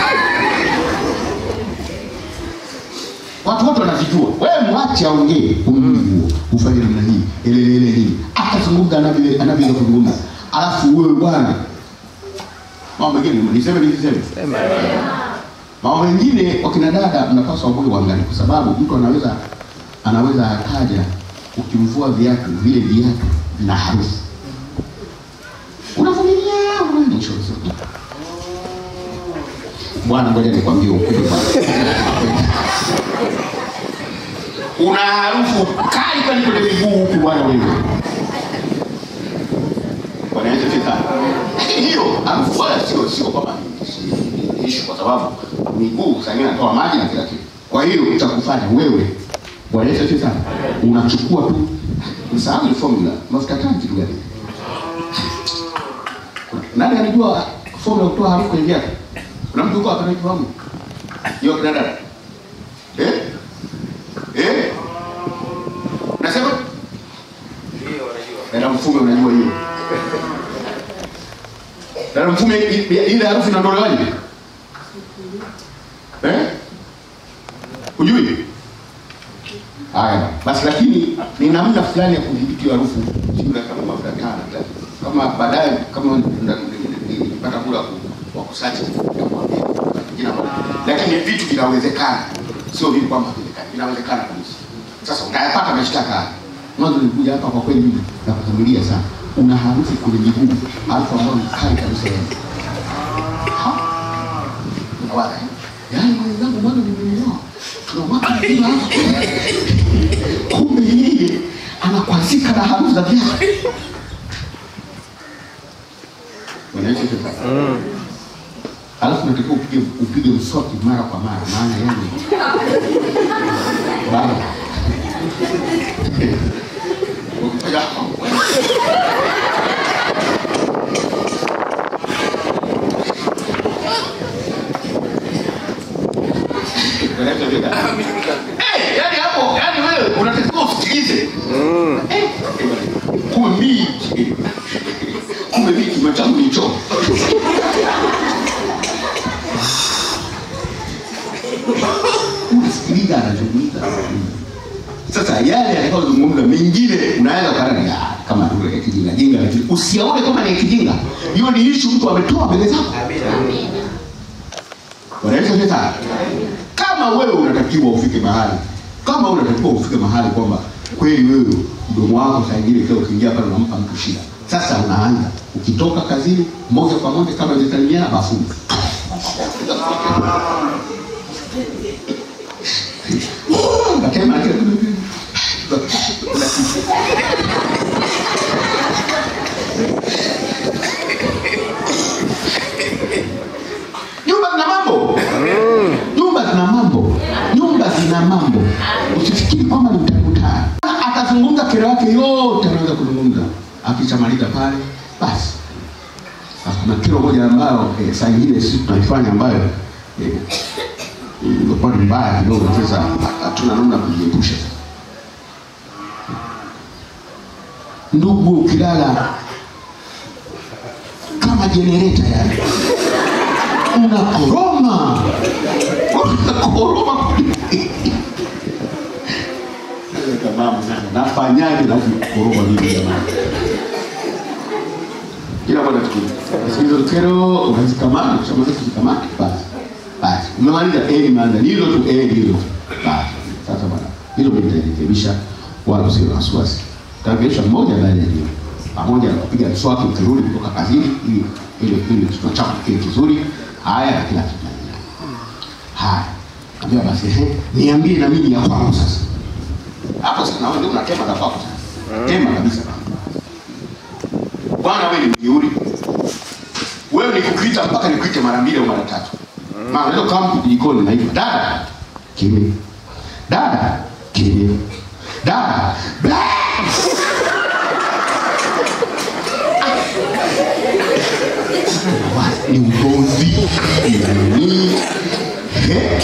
watu wote wanazijua wewe mwache aongee ununue nguo ufanye namna hii elelele nini atazungumza anavyo- anavyoweza kuzungumza alafu wewe bwana mambo mengine niseme nisiseme mambo mengine wakina dada mnapaswa kuwa uangalie kwa sababu mtu anaweza anaweza akaja ukimvua viatu vile viatu vina harufu unavumilia unaenda mwisho unasema, bwana ngoja nikwambie ukweli bwana una harufu kali kweli kwenye miguu huku bwana wewe bwana Yesu asifiwe sana lakini hiyo harufu wala sio sio kwamba ni- ni issue kwa sababu miguu saa ingine inatoa maji na kila kitu kwa hiyo utakufanya wewe bwana Yesu asifiwe sana unachukua tu msahau ile formula mafuta taa kitu gani nani anajua formula ya kutoa harufu kwenye viatu kuna mtu uko atanaitwa hiyo kina dada eh Eh? Nasema? Dada mfume unajua hiyo. Dada mfume i- i- ile harufu inaondolewaje? Eh? Hujui? Haya, basi lakini ni namna fulani ya kudhibiti hiyo harufu sio kama mafuta taa na kila kitu. Kama baadaye kama nipata kula ku- wa kusachi jina moja. Lakini vitu vinawezekana. Sio vitu kwamba vinawezekana. Vinawezekana kabisa. Sasa utayapata mashtaka haya. Mwanzo nilikuja hapa kwa kweli mimi na kuvumilia sana. Una harufu kwenye miguu, harufu ambayo ni kali kabisa yani. Ha? Unawaza eh? Yaani mwenzangu mwanzo nimemuoa. Tuna mwaka mzima hapa. Kumbe yeye anakwazika na harufu za viatu. Wanaishi sasa. Alafu natakiwa upige upige mswaki mara kwa mara maana yani baba Ukifanya Eh, yani hapo, yani wewe unatakiwa usikilize. Eh, kumbe mimi kumbe mimi kima changu ni choo. unasikiliza anazungumza sasa yale atakayozungumza mengine unaweza ukaona ni ah, kama lugha ya kijinga jinga lakini usiaone kama ni ya kijinga hiyo ni ishu mtu ametoa mbele zako wanaweza sasa kama wewe unatakiwa ufike mahali kama wewe unatakiwa ufike mahali kwamba kweli wewe mdomo wako saa ingine kila ukiingia pale unampa mtu shida sasa unaanza ukitoka kazini moja kwa moja kama imesalimiana bafuni Akema kile Nyumba zina mambo. Nyumba zina mambo. Nyumba zina mambo. Usifikiri kwamba ni mtakutana. Atazungumza kero yake yote anaweza kuzungumza. Akishamaliza pale basi. Sasa kuna kero moja ambayo eh, saa ingine sisi tunaifanya ambayo eh, imekuwa ni mbaya kidogo, sasa hatuna namna ya kujiepusha. Ndugu, ukilala kama jenereta yani, unakoroma unakoroma Tamamu sana. Nafanyaje na kukoroma mimi jamani? Kila bwana tukio. Hizo kero unazikamata, ukishamaliza kuzikamata basi. Basi Umemaliza eh, nimeanza. Ni hilo tu eh, ni hilo. Basi sasa bwana, hilo mimi nitarekebisha wala usiwe na wasiwasi. Tarekebisha mmoja baada ya nyingine. Pamoja na kupiga mswaki ukirudi kutoka kazini ili ili ili kichwa chako kiwe kizuri. Haya na kila kitu. Haya. Ambia basi ehe, niambie na mimi ya kwangu sasa. Hapo sasa nawe ndio unatema za kwako sasa. Tema kabisa. Bwana wewe ni mjeuri. Wewe nikukuita mpaka nikuite mara mbili au mara tatu. Maana leo kama mtu jikoni na hivyo dada kimya. Dada kimya. Dada bla. Ni ugomvi. Ni Eh?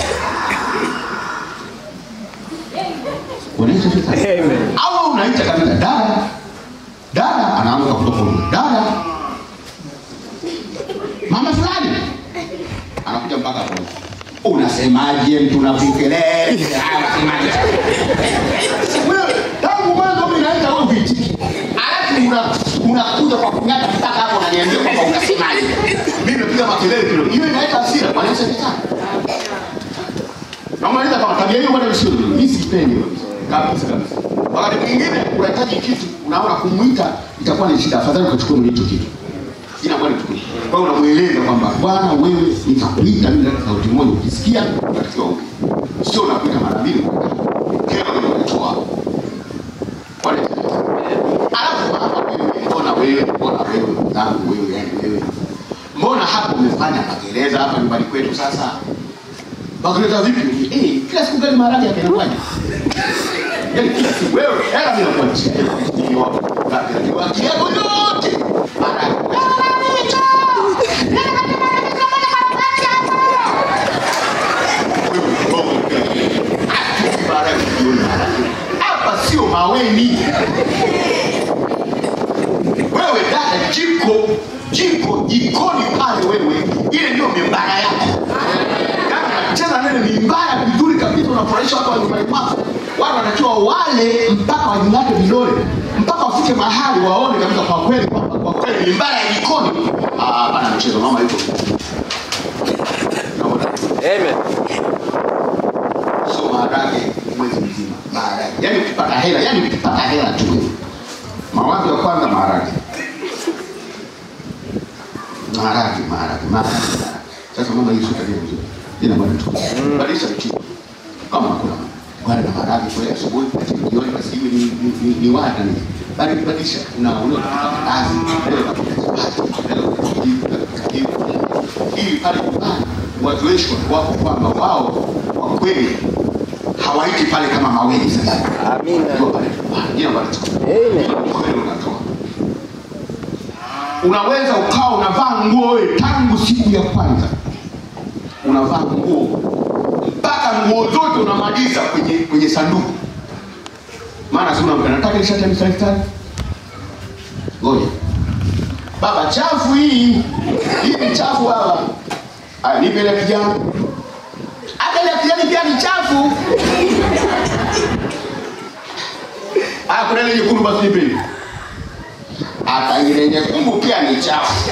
Unaita sasa? Amen. au unaita kabisa dada dada anaanza kutoka huko dada mama fulani anakuja mpaka hapo unasemaje mtu unafikiria unasemaje wewe tangu mwanzo mimi naita wewe vitiki alafu una unakuja kwa kunyata mpaka hapo unaniambia kwamba unasemaje mimi napiga makelele kilo hiyo inaita hasira kwa nini sasa Namaliza kama tabia hiyo bado sio nzuri. Mimi sipendi hiyo kabisa kabisa. Wakati mwingine unahitaji kitu, unaona kumuita itakuwa ni shida. Afadhali ukachukua mwenye hicho kitu. Inakuwa ni tukio. Kwa hiyo unamueleza kwamba bwana, wewe nitakuita mimi kwa sauti moja, ukisikia unatakiwa upe. Sio unakuita mara mbili. Kero ndio unatoa. Wale. Alafu mama wewe, mbona wewe, mbona wewe, mtangu wewe, yani wewe. Mbona hapo umefanya magereza hapa nyumbani kwetu sasa? Magereza vipi? Eh, kila siku gani maharage yanakuwaje? Yaani kila siku wewe hela mimi nakuachia. Ni wapo. Ni wapo yako yote. Maharage. Hapa sio maweni. Wewe dada, jiko jiko jikoni pale, wewe ile ndio mimbara yako. Kama unacheza nene mimbara vizuri kabisa, unafurahisha watu wa nyumbani mwako. Watu wanatakiwa wale mpaka wajingate vidole mpaka wafike mahali waone kabisa kwa kweli kwamba kwa kweli mimbara ya jikoni. Ah, hapana mchezo, mama yuko Naona Amen. sio maharage mwezi mzima, maharage. Yaani ukipata hela, yaani ukipata hela tu. Mawazo ya kwanza maharage. Maharage, maharage, maharage. Sasa mama hii sio tabia nzuri. Ina bwana tu. Badilisha mtindo. Kama hakuna wale na maharage kwa asubuhi lakini jioni basi iwe ni ni, ni, ni wada ni. Bali badilisha una una kazi, leo unapata chapati, leo unapata hivi, ili pale nyumbani watu wetu wako kwamba wao kwa kweli hawaiti pale kama maweni sasa. Amina. Ndio pale nyumbani. Ina bwana tu. Amen. Kweli unatoa. Unaweza ukawa unavaa nguo wewe tangu siku ya kwanza unavaa nguo mpaka nguo zote unamaliza kwenye kwenye sanduku, maana si unamka nataka ile shati ya mistari mistari. Ngoja baba, chafu hii hii ni chafu baba. Aya, nipe ile kijani. Hata ile kijani pia ni chafu. Aya, kuna ile nyekundu basi nipe ile. Hata ile nyekundu pia ni chafu.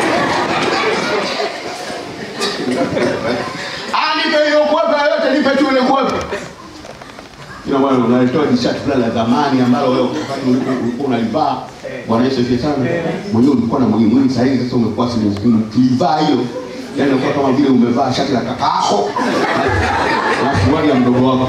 Ah, nipe hiyo kwepe yote, nipe tu ile kwepe. Ina maana unalitoa jishati fulani la zamani ambalo wewe wakati ulikuwa ulikuwa unalivaa. Bwana Yesu asifiwe sana. Mwenyewe ulikuwa na mwili mwingi sasa hivi sasa umekuwa si ukivaa hiyo. Yaani unakuwa kama vile umevaa shati la kakaako. Na suruali ya mdogo wako.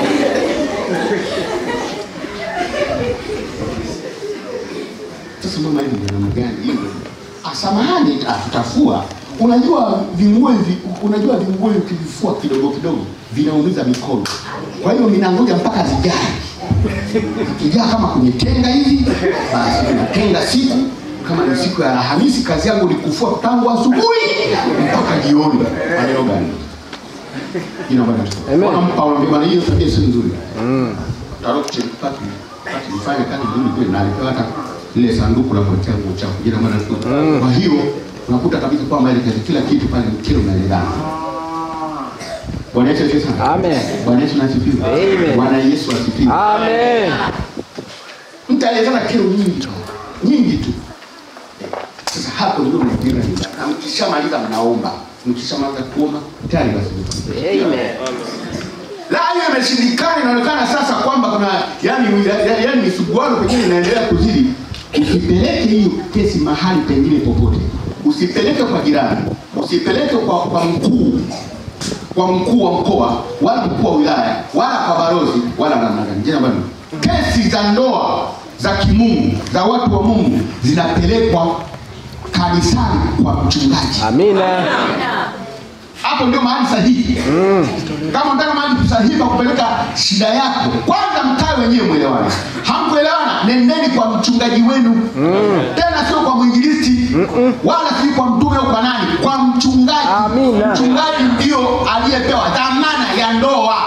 Sasa mama hivi ni namna gani hiyo? Ah, samahani ah, tutafua. Unajua vinguo hivi, unajua vinguo hivi ukivifua kidogo kidogo vinaumiza mikono. Kwa hiyo minangoja mpaka zijae. Ikijaa kama kwenye tenga hivi, basi unatenga siku kama ni siku ya Alhamisi, kazi yangu ni kufua tangu asubuhi mpaka jioni. Maneno gani? Ina bwana. Amen. Unampa unamwambia bwana, hiyo tabia sio nzuri. Taroche pati pati nifanye kazi nzuri kweli na alipewa hata lile sanduku la kuwekea nguo chafu. Jina bwana. Kwa hiyo unakuta kabisa kwamba ile kazi kila kitu pale ni kile unaelewana. Bwana Yesu asifiwe sana. Amen. Bwana Yesu asifiwe. Amen. Bwana Yesu asifiwe. Amen. Mtaelezana kero nyingi tu. Nyingi tu. Sasa hapo ndio mnajenga nyumba. Na mkishamaliza mnaomba. mkishamaliza kuomba tayari basi Amen. la hiyo imeshindikana inaonekana sasa kwamba kuna yani yani, yani misuguano pengine inaendelea kuzidi usipeleke hiyo kesi mahali pengine popote usipeleke kwa jirani usipeleke kwa, kwa mkuu kwa mkuu wa mkoa wala mkuu wa wilaya wala kwa barozi wala namna gani jina bwana kesi za ndoa za kimungu za watu wa mungu zinapelekwa kanisani kwa mchungaji Amina. hapo ndio mahali sahihi kama unataka mahali sahihi pa kupeleka shida yako kwanza mkae wenyewe mwelewane hamkuelewana nendeni kwa mchungaji wenu tena sio kwa mwinjilisti wala si kwa mtume au kwa nani kwa mchungaji Amina. mchungaji ndio aliyepewa dhamana ya ndoa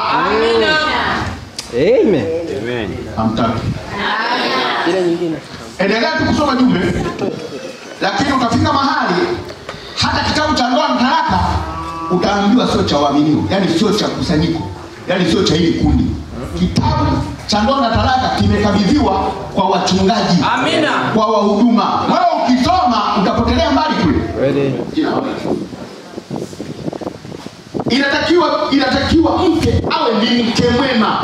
Amen. hamtaki Ile nyingine. endelea tu kusoma jumbe lakini utafika mahali hata kitabu cha ndoa na talaka utaambiwa sio cha uaminiwa yani sio cha kusanyiko yani sio cha hili kundi kitabu cha ndoa na talaka kimekabidhiwa kwa wachungaji Amina. kwa wahuduma wewe ukisoma utapotelea mbali kule Kweli. Jina la Bwana. inatakiwa inatakiwa mke awe ni mke mwema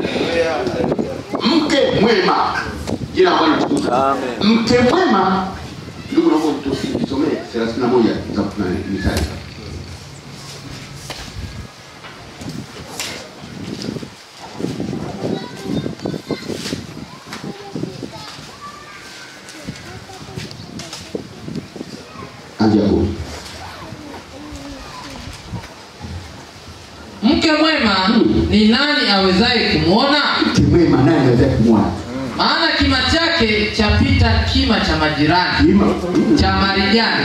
mke mwema jina la Bwana tukufu mke mwema ndugu naomba tusomee 31 za Mithali anzia hapo mke mwema ni nani awezaye kumwona mke mwema naye anaweza kumwona maana kima chake chapita kima cha majirani Kima. cha marijani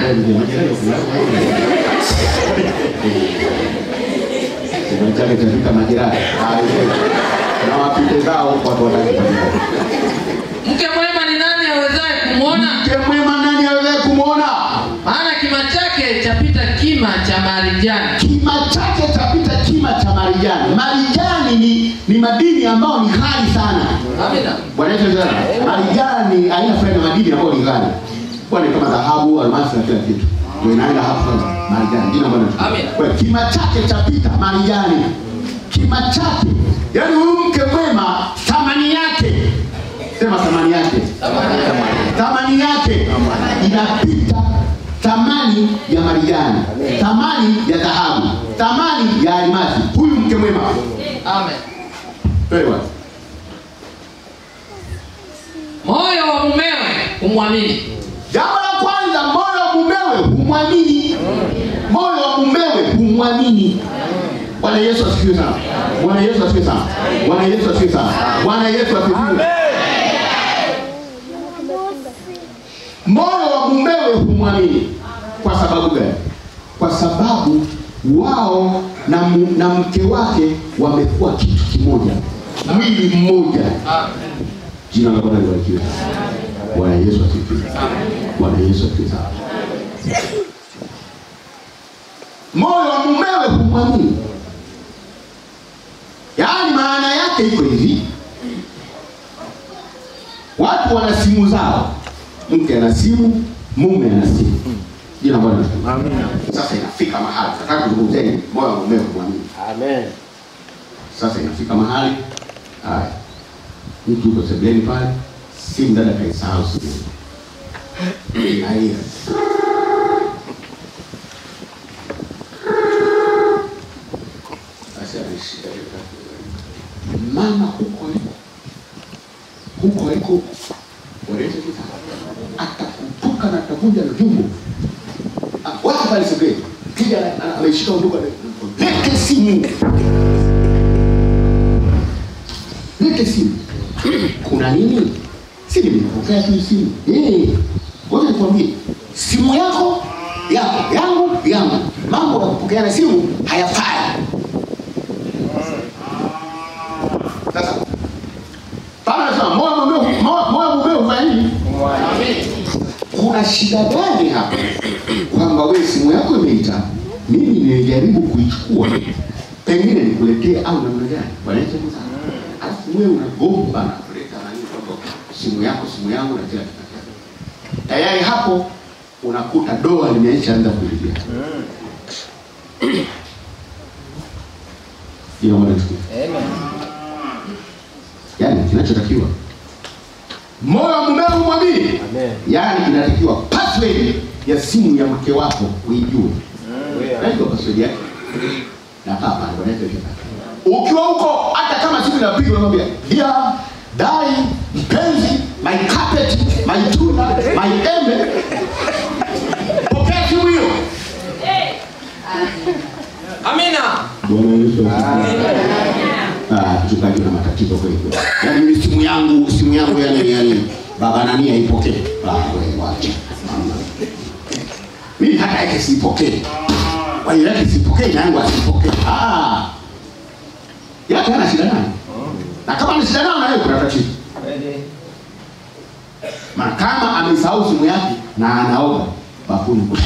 Kima chake chafika majirani na wapite zao watu wataki mke mwema ni nani awezaye kumwona mke mwema nani aweze kumwona maana kima chake chapita kima cha marijani kima chake chapita kima cha marijani marijani ni, ni madini ambayo ni ghali sana amina Bwana Yesu asifiwe sana. marijani aina fulani ya madini ambayo ni ghali kwani kama dhahabu almasi na kila kitu ndio inaenda hapo marijani jina Bwana Yesu. Amina. Kwa hiyo kima chake chapita marijani kima chake yaani huyu mke mwema thamani yake sema thamani yake thamani yake inapita thamani ya marijani thamani ya dhahabu thamani ya almasi huyu mke mwema amen Pewa. moyo wa mumewe humwamini jambo la kwanza moyo wa mumewe humwamini moyo wa mumewe humwamini bwana yesu asifiwe sana bwana yesu asifiwe sana bwana yesu asifiwe sana bwana yesu asifiwe moyo wa mumewe humwamini kwa sababu gani kwa sababu wao na, mu- na mke wake wamekuwa kitu kimoja mwili mmoja amen jina la bwana libarikiwe bwana yesu asifiwe bwana yesu asifiwe sana moyo wa mumewe humwamini yaani maana yake iko hivi watu wana simu zao mke ana simu mume ana simu jina la bwana libarikiwe. sasa inafika mahali nataka kuzungumzeni moyo wa mumewe humwamini Amen. sasa inafika mahali haya mtu yuko sebuleni pale simu dada kaisahau simu inalia Basi ameshika ile kaki. mama huko liko huko liko walete kita atakutoka na atakuja na jumbo Ah, watu pale sebuleni kija ana- ana- ameshika undugu lete simu lete simu kuna nini si nimepokea tu simu Eh, ngoja nikwambie simu yako yako yangu yangu mambo ya kupokeana simu hayafai sasa pale nasema moyo wa mume moyo moyo wa mume hufanya nini kuna shida gani hapa kwamba wewe simu yako imeita mimi nilijaribu kuichukua pengine nikuletee au namna gani Bwana Yesu asifiwe sana alafu wewe unagomba na kuleta nani kwamba simu yako simu yangu na kila kitu tayari hapo unakuta doa limeishaanza kuingia Ila Bwana tukufu. Amen. Yaani kinachotakiwa moyo wa mumeo umwamini. Amen. Yaani inatakiwa password ya simu ya mke wako uijue. Wewe. Unajua password yake? Na hapa ndio naweza kika. Ukiwa huko hata kama simu inapigwa unamwambia, "Dear Dai, mpenzi, my carpet, my tuna, my embe." Pokea simu hiyo. Amina. Bwana Yesu asifiwe. Ah, mchungaji una matatizo kweli kweli. Yaani mimi simu yangu, simu yangu yani yani baba nani haipokee. Ah, wewe wacha. Mimi hata yake sipokee. Kwa hiyo yake sipokee na yangu asipokee. Ah. Yake hana shida nayo. Na kama ana shida nayo na yeye kuna tatizo. Kweli. Maana kama amesahau simu yake na anaoga bafuni kule.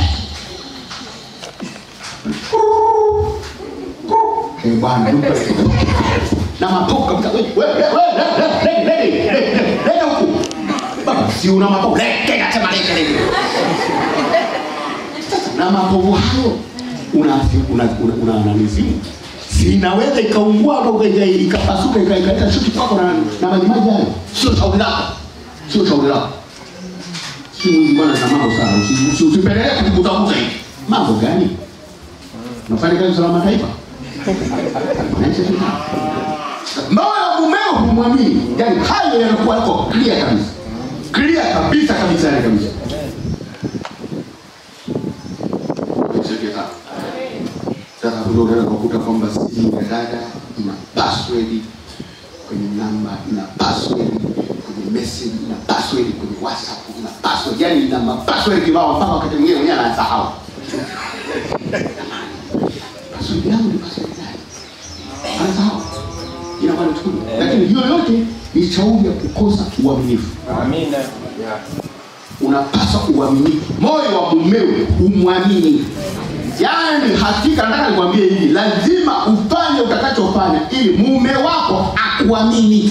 Eh bwana, duka na mapoka kabisa. Wewe wewe wewe lege lege lege lege huku. Baba, si una mapoka. Lege nasema lege lege. Na mapovu hayo una una una, una nani simu? Si inaweza ikaungua hapo ika- ikapasuka ika- ikaleta shuti kwako na na maji maji hayo. Sio shauri lako. Sio shauri lako. Si Mungu bwana na mambo sana. Usi- usi- Usipeleke kujikutakuta hivi. Mambo gani? Unafanya kazi salama taifa? Unaishi vipi? Moyo wa mumeo humwamini. Yaani hayo yanakuwa yako clear kabisa. Clear kabisa kabisa yani kabisa. Nisaidie sana. Sasa ndio unaweza kukuta kwamba simu ya dada ina password kwenye namba, ina password kwenye message, ina password kwenye WhatsApp, ina password, yani ina mapassword kibao mpaka wakati mwingine mwenyewe anasahau. Password yangu ni password gani? Anasahau. Inakuwa ni tukio. Lakini hiyo yote ni shauri ya kukosa uaminifu. Amina. unapaswa uaminifu. Moyo wa mumewe umwamini. Yaani hakika, nataka nikwambie hivi, lazima ufanye utakachofanya ili mume wako akuamini,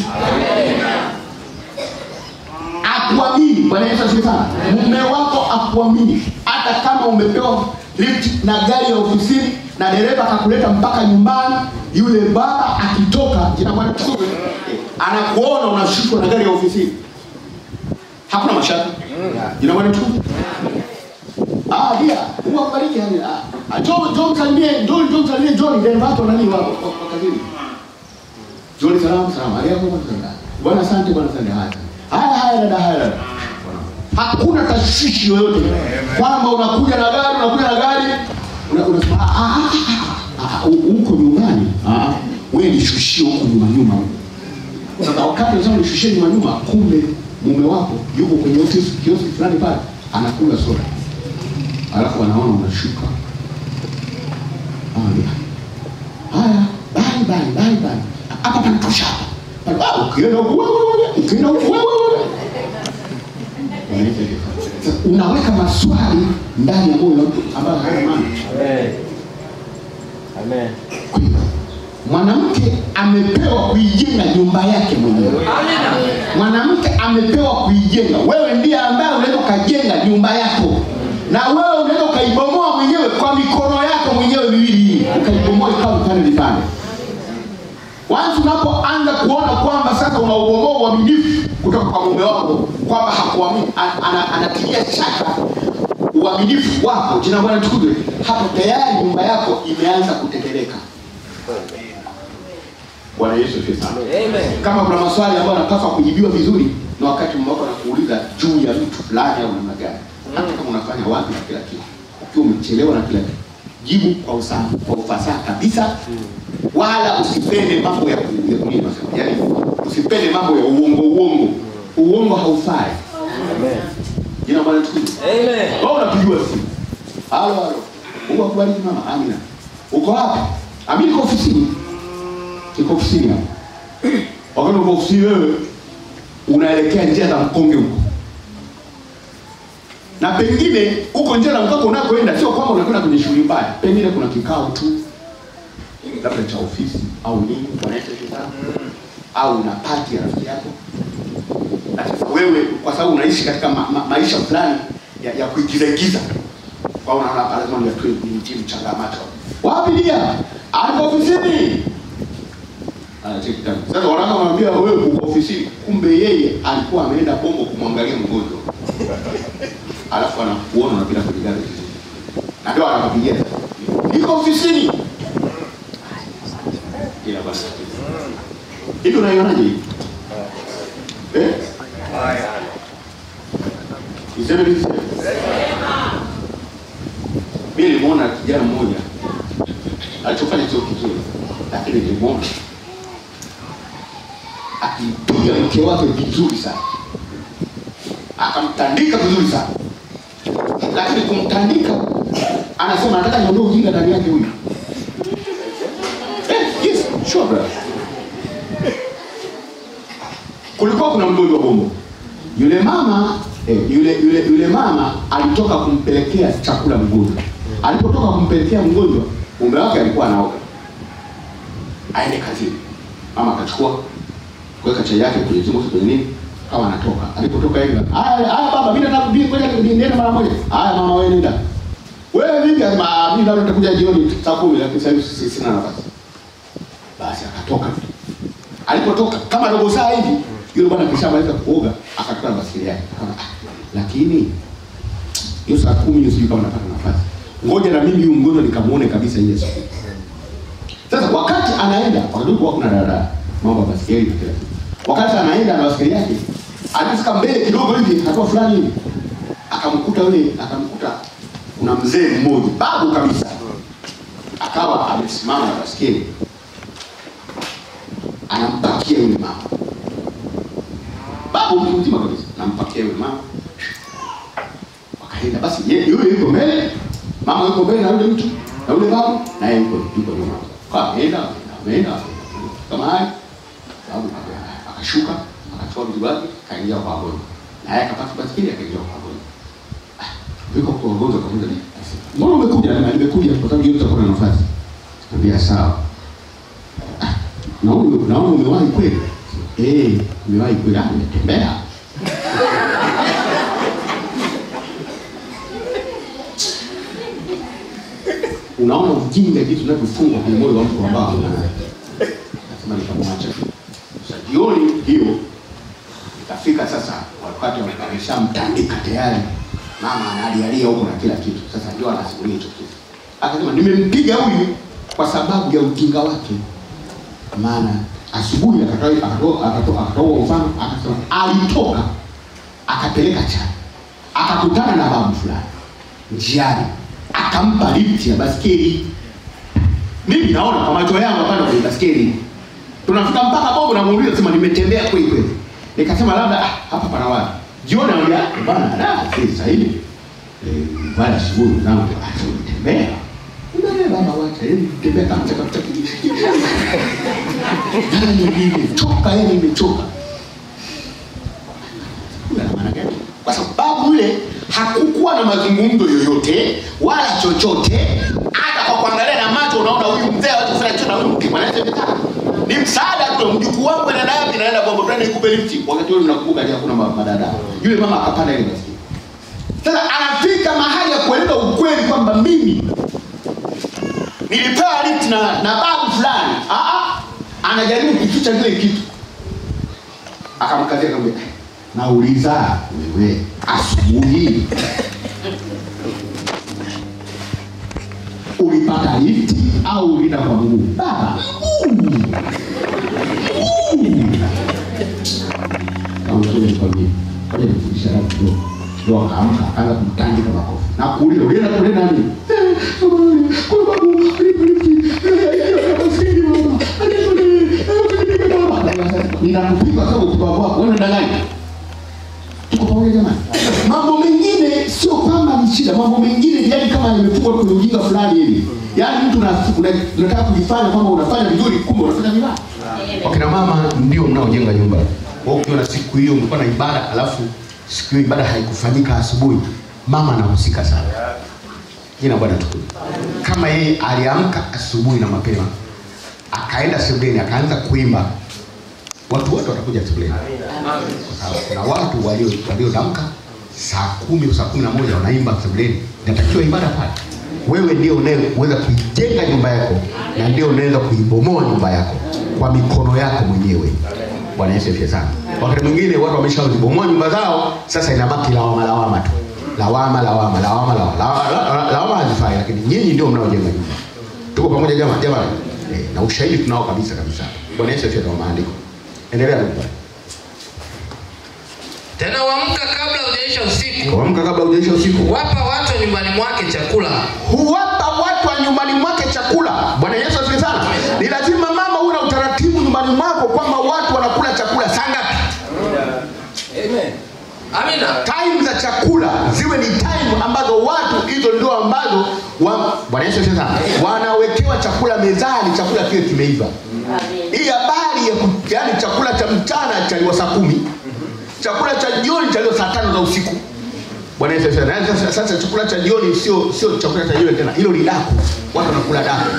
akuamini. Bwana Yesu asifiwe sana. Mume wako akuamini, hata kama umepewa lift na gari ya ofisini na dereva akakuleta mpaka nyumbani, yule baba akitoka, jina Bwana tukufu, anakuona unashushwa na gari ya ofisini, hakuna mashaka jina Bwana tukufu. Ah, dia, Mungu akubariki yani. Ah, ah, John John salimie, John John salimie John ndio watu nani wa wa- wa kazini. John salamu salamu. Aliyako kwanza. Bwana asante bwana asante haya. Haya haya dada haya dada. Hakuna tashwishi yoyote kwamba unakuja na gari unakuja na gari una- unasema ah, ah, ah, ah, ah, huko nyumbani. Ah, wewe nishushie huko nyuma nyuma. Sasa wakati unasema nishushie nyuma nyuma, kumbe mume wako yuko kwenye ofisi kioski fulani pale anakula soda alafu anaona unashuka Anaambia, haya bye bye bye bye hapa panatosha hapa Pale, ah, ukienda huku wewe wewe ukienda huku wewe wewe Unaita hivyo. Sasa, unaweka maswali ndani ya moyo wa mtu ambayo hayana maana Amen. Amen. Kwa hiyo, mwanamke amepewa kuijenga nyumba yake mwenyewe mwanamke amepewa kuijenga wewe ndiye ambaye unaweza ukajenga nyumba yako na wewe unaweza ukaibomoa mwenyewe kwa mikono yako mwenyewe miwili hii ukaibomoa ikawa vipande vipande Once unapoanza kuona kwamba sasa unaubomoa uaminifu kutoka kwa mume wako kwamba hakuamini an- ana- anatilia shaka uaminifu wako jina bwana tukuzwe hapo tayari nyumba yako imeanza kuteteleka bwana yesu asifiwe sana Amen. kama kuna maswali ambayo yanapaswa kujibiwa vizuri na wakati mume wako anakuuliza juu ya mtu fulani au namna gani hata kama unafanya wapi na kila kitu ukiwa umechelewa na kila kitu jibu kwa usaha kwa ufasaha kabisa wala usipende mambo ya ku- ya nini nasema yani usipende mambo ya uongo uongo uongo haufai Amen. jina bwana tukuzwe Amen. wewe unapigiwa simu. Halo halo. Mungu akubariki mama. Amina. Uko wapi? Amina niko ofisini. Niko ofisini hapa. Wakati uko ofisini wewe unaelekea njia za mkonge huko. Na pengine huko njia za mkonge unakoenda sio kwamba unakwenda kwenye shughuli mbaya. Pengine kuna kikao tu labda cha ofisi au nini wanaita kikao au una party ya rafiki yako na sasa wewe kwa sababu unaishi katika ma, ma, maisha fulani ya, ya kuigiza igiza kwa hiyo unaona hapa lazima ndio ni timu changamano wapi dia alipo ofisini anacheki tena sasa wanaka wanamwambia wewe uko ofisini kumbe yeye alikuwa ameenda bongo kumwangalia mgonjwa alafu anakuona unapita kwenye gari vizuri na ndio anakupigia niko ofisini ila basi hivi unaionaje hii eh Iseme niseme. Mimi nilimwona kijana mmoja alichofanya sio kizuri, lakini nilimwona akimpiga mke wake vizuri sana, akamtandika vizuri sana, lakini kumtandika, anasema nataka niondoe ujinga ndani yake huyu. Eh, yes, sure brother. Kulikuwa kuna mgonjwa bombo yule mama eh, yule yule yule mama alitoka kumpelekea chakula mgonjwa. Alipotoka kumpelekea mgonjwa, mume wake alikuwa anaoga aende kazini. Mama akachukua kuweka chai yake kwenye zimosi kwenye nini, kama anatoka. Alipotoka hivi, haya haya baba, mimi nataka kubii kwenda niende mara moja. Haya mama, wewe nenda. Wewe vipi? Asema mimi labda nitakuja jioni saa kumi, lakini sasa hivi si- sina nafasi. Basi akatoka. Alipotoka kama robo saa hivi, yule bwana akishamaliza kuoga akatoka na basikeli yake. Akaona, "Ah, lakini hiyo saa kumi hiyo sijui kama napata nafasi. Ngoja na mimi huyu mgonjwa nikamuone kabisa ile siku. Sasa wakati anaenda, wakati kulikuwa kuna daladala, mambo ya basikeli na kila kitu. Wakati anaenda na basikeli yake, alifika mbele kidogo hivi, hatua fulani hivi, akamkuta yule, akamkuta kuna mzee mmoja, babu kabisa, akawa amesimama na basikeli, anampakia yule mama, babu mtu mzima kabisa, anampakia yule mama. Wakaenda basi, ye- yule yuko mbele, mama yuko mbele na yule mtu na yule babu, na yeye yuko yuko nyuma. Kwa ameenda ameenda ameenda. kama haya, babu aka- akashuka akachukua mzigo wake kaingia kwa wagonjwa, na yeye akapata basikeli akaingia kwa wagonjwa. Ah, Yuko kwa wagonjwa kamuuliza, mbona umekuja? Na nimekuja kwa sababu yeye tutakuwa na nafasi. Ambia sawa. Ah, Naona naona umewahi kweli? Eh, umewahi kweli? Ah, nimetembea. unaona ujinga jinsi unavyofungwa kwenye moyo wa mtu ambao nasema nikamwacha sasa jioni hiyo ikafika sasa wakati wameshamtandika tayari mama analialia huko na kila kitu sasa ndio anasimulia hicho kitu akasema nimempiga huyu kwa sababu ya ujinga wake maana asubuhi akatoa akatoa akatoa akatoa mfano akasema alitoka akapeleka chai akakutana na babu fulani njiani akampa lifti ya baskeli mimi naona kwa macho yangu hapana kwenye baskeli tunafika mpaka bongo namuuliza sema nimetembea kweli kweli nikasema labda ah, hapa pana wapi jioni anambia bwana da si sasa hivi eh bwana asubuhi zangu ah nimetembea Nimeambia baba wacha hivi tembea kama chaka chaka yani nimechoka yani nimechoka kuna maana gani? Kwa sababu yule hakukuwa na mazungumzo yoyote wala chochote, hata kwa kuangalia na macho unaona huyu mzee hawezi kufanya chochote na huyu mke anachotaka ni msaada tu. Mjukuu wangu anaenda wapi? Naenda kwa baba nikupe lifti. Wakati ule mnakumbuka je, hakuna ma- madada. Yule mama akapanda ile basi. Sasa anafika mahali ya kueleza ukweli kwamba mimi nilipewa lift na, na babu fulani. Ah ah, anajaribu kuficha kile kitu akamkazia akamwambia nauliza wewe asubuhi ulipata lifti au ulienda kwa mguu baba mguu. Mguu. Kama msomi nikwambie, ngoja nikufundishe hata kidogo. Ndio akaamka akaanza kumtandika makofi na kuuliza ulienda kule nani Eh, samahani, kwa babu alipo lifti Eh, maskini mama alipo ni- eh, kunipika baba. Ninakupiga kwa sababu kwa wako wewe ndanganya tuko pamoja jamani mambo mengine sio kwamba ni shida mambo mengine yani kama yamefungwa kwenye ujinga fulani hivi yaani mtu una- una- unataka kujifanya kwamba unafanya vizuri kumbe unafanya vibaya wakina mama ndio mnaojenga nyumba Wewe ukiwa na siku hiyo mlikuwa na ibada alafu siku hiyo ibada haikufanyika asubuhi mama anahusika sana jina bwana tukuu kama yeye aliamka asubuhi na mapema akaenda sebuleni akaanza kuimba watu wote watakuja sebuleni Sawa, kuna watu walio waliodamka saa kumi au saa kumi na moja wanaimba sebuleni inatakiwa ibada pale wewe ndio unayeweza kuijenga nyumba yako na ndio unaweza kuibomoa nyumba yako kwa mikono yako mwenyewe bwana yesu asifiwe sana wakati mwingine watu wameshazibomoa nyumba zao sasa inabaki lawama lawama tu lawama lawama lawama lawama lawama lawama- lawama hazifai lakini nyinyi ndio mnaojenga nyumba tuko pamoja jamani jamani eh, na ushahidi tunao kabisa kabisa bwana yesu asifiwe kwa maandiko endelea ndugu tena uamka kabla hujaisha usiku kuamka kabla hujaisha usiku wapa watu wa nyumbani mwake chakula huwapa watu wa nyumbani mwake chakula bwana yesu asifiwe sana ni lazima mama uwe na utaratibu nyumbani mwako kwamba watu wanakula chakula saa ngapi amina time za chakula ziwe ni time ambazo watu hizo ndio ambazo wa, bwana yesu asifiwe sana wanawekewa chakula mezani chakula kiwe kimeiva hii habari ya ku- yaani chakula cha mchana chaliwa saa kumi chakula cha jioni chaliwa saa tano za usiku bwana yesu asifiwe. Yaani sasa, sasa chakula cha jioni sio sio chakula cha jioni tena hilo ni daku watu wanakula daku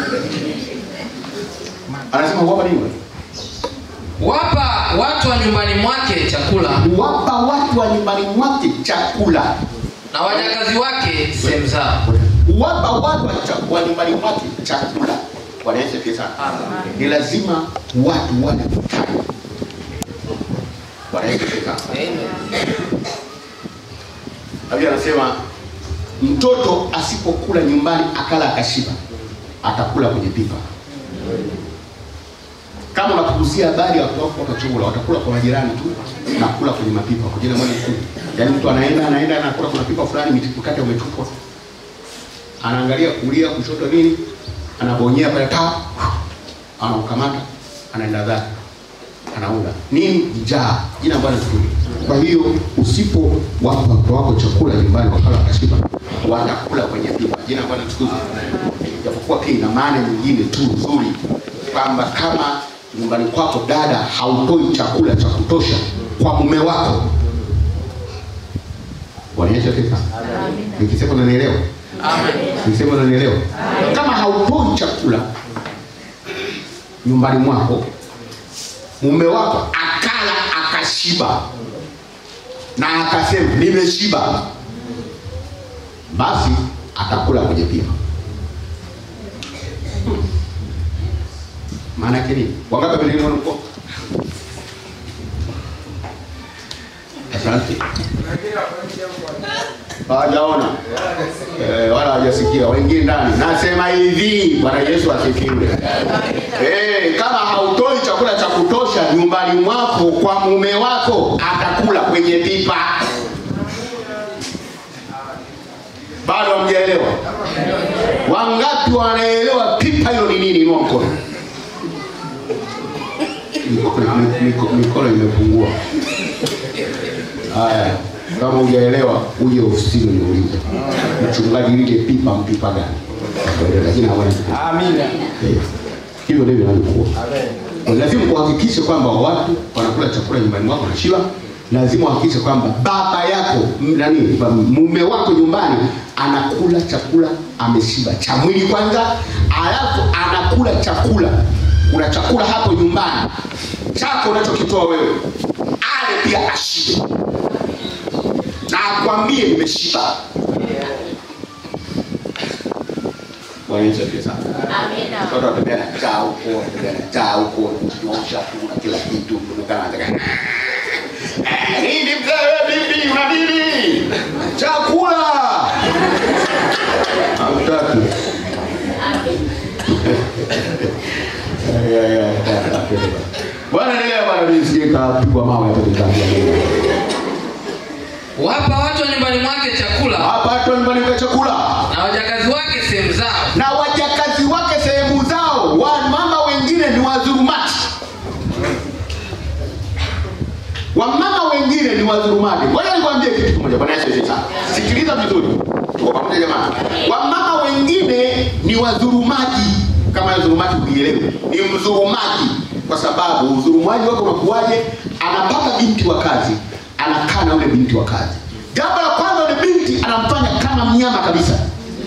anasema huwapa nini wapa watu wa nyumbani mwake chakula huwapa watu wa nyumbani mwake chakula na wajakazi wake sehemu zao huwapa watu wa cha- wa nyumbani mwake chakula bwana yesu asifiwe sana ni lazima watu wale kutana bwana yesu asifiwe sana Biblia anasema mtoto asipokula nyumbani akala akashiba atakula kwenye pipa. Kama unakuzia habari ya watu wako watachukula, watakula kwa majirani tu na kula kwenye mapipa kwa jina moja tu. Yaani mtu anaenda anaenda anakula kuna pipa fulani miti- mkate umetupwa. Anaangalia kulia kushoto nini? Anabonyea pale ta anaukamata anaenda zake anaula nini njaa jina ambalo zuri kwa hiyo usipo wapa watoto wako chakula nyumbani wakala wakashiba watakula kwenye pipa jina ambalo tukuzi japokuwa pia ina maana nyingine tu nzuri kwamba kama nyumbani kwako dada hautoi chakula cha kutosha kwa mume wako Bwana Yesu asifiwe sana. nikisema unanielewa amen nikisema unanielewa kama hautoi chakula nyumbani mwako mume wako akala akashiba na akasema nimeshiba basi atakula kwenye pipa maana yake nini wangapi wamenelewa mko asante hawajaona eh, wala hawajasikia wengine ndani nasema hivi bwana yesu asifiwe eh, kama hautoi chakula cha kutosha nyumbani mwako kwa mume wako atakula kwenye pipa bado hamjaelewa wangapi wanaelewa pipa hilo ni nini inua mkono Mikono- miko- mikono imepungua haya kama hujaelewa uje ofisini niulize mchungaji lile pipa mpipa gani lakini hawana Amina. Eh, hivyo ndivyo inavyokuwa lazima kuhakikisha kwamba watu wanakula chakula nyumbani mwako na shiba lazima uhakikishe kwamba baba yako m- nani ba- mume wako nyumbani anakula chakula ameshiba cha mwili kwanza alafu anakula chakula kuna chakula hapo nyumbani chako unachokitoa wewe ale pia ashibe na akwambie nimeshiba Bwana Yesu asifiwe sana watoto watembea na njaa huko watembea na njaa huko kunyosha tu na kila kitu kuonekana anataka Eh, nini mzee wewe bibi una nini chakula hamtaki Eh, eh, eh, bwana endelea bwana mimi sije kapigwa mawe hapo nikaambia wapa watu wa nyumbani mwake chakula hapa watu nyumbani kwa chakula na wajakazi wake sehemu zao na wajakazi wake sehemu zao wamama wengine ni wadhulumati wamama wengine ni wadhulumati ngoja nikwambie kitu kimoja bwana yesu asifiwe sana sikiliza vizuri tuko pamoja jamani wamama wengine ni wadhulumaji kama hiyo dhulumati uielewe ni mdhulumaji kwa sababu udhulumaji wake unakuwaje anapata binti wa kazi anakaa na yule binti wa kazi jambo la kwanza yule binti anamfanya kama mnyama kabisa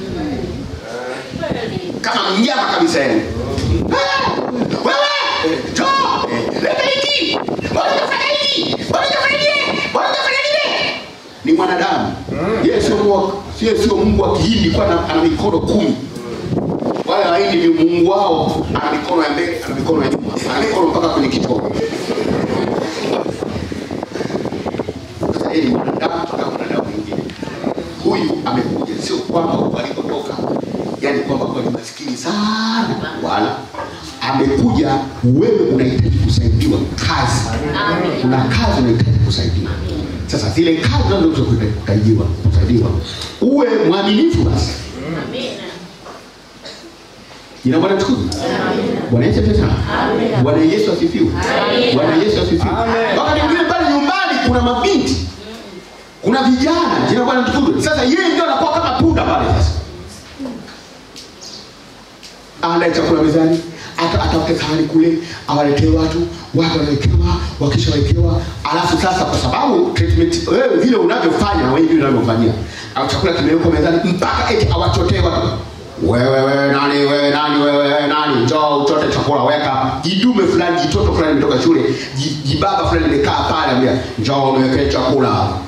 kama mnyama kabisa yani Eh, wewe njoo eh, leta hiki bwana unafanya hiki bwana unafanya hili bwana unafanya lile ni mwanadamu yeye sio Mungu sio sio mungu wa kihindi kwa ana, ana mikono kumi wale wahindi ni mungu wao ana mikono ya mbele ana mikono ya nyuma ana mikono mpaka kwenye kitovu sasa yeye ni mwanadamu kama mwanadamu mwingine huyu amekuja sio kwamba huko alikotoka yani kwamba kwa ni maskini sana wala amekuja wewe unahitaji kusaidiwa kazi kuna kazi unahitaji kusaidiwa sasa zile kazi unazoweza kusaidiwa kusaidiwa uwe mwaminifu basi jina bwana tukufu bwana yesu asifiwe sana bwana yesu asifiwe bwana yesu asifiwe wakati mwingine pale nyumbani kuna mabinti kuna vijana jina bwana tukufu sasa yeye ndio anakuwa kama punda pale sasa aandae chakula mezani ata- atafute sahani kule awaletee watu watu wanawekewa wakishawekewa alafu sasa kwa sababu treatment wewe vile unavyofanya na wewe vile unavyofanyia au chakula kimewekwa mezani mpaka eti awachotee watu wewe wewe nani wewe nani wewe wewe nani njoo uchote chakula weka jidume fulani jitoto fulani imetoka shule ji- jibaba fulani limekaa pale ambia njoo niwekee chakula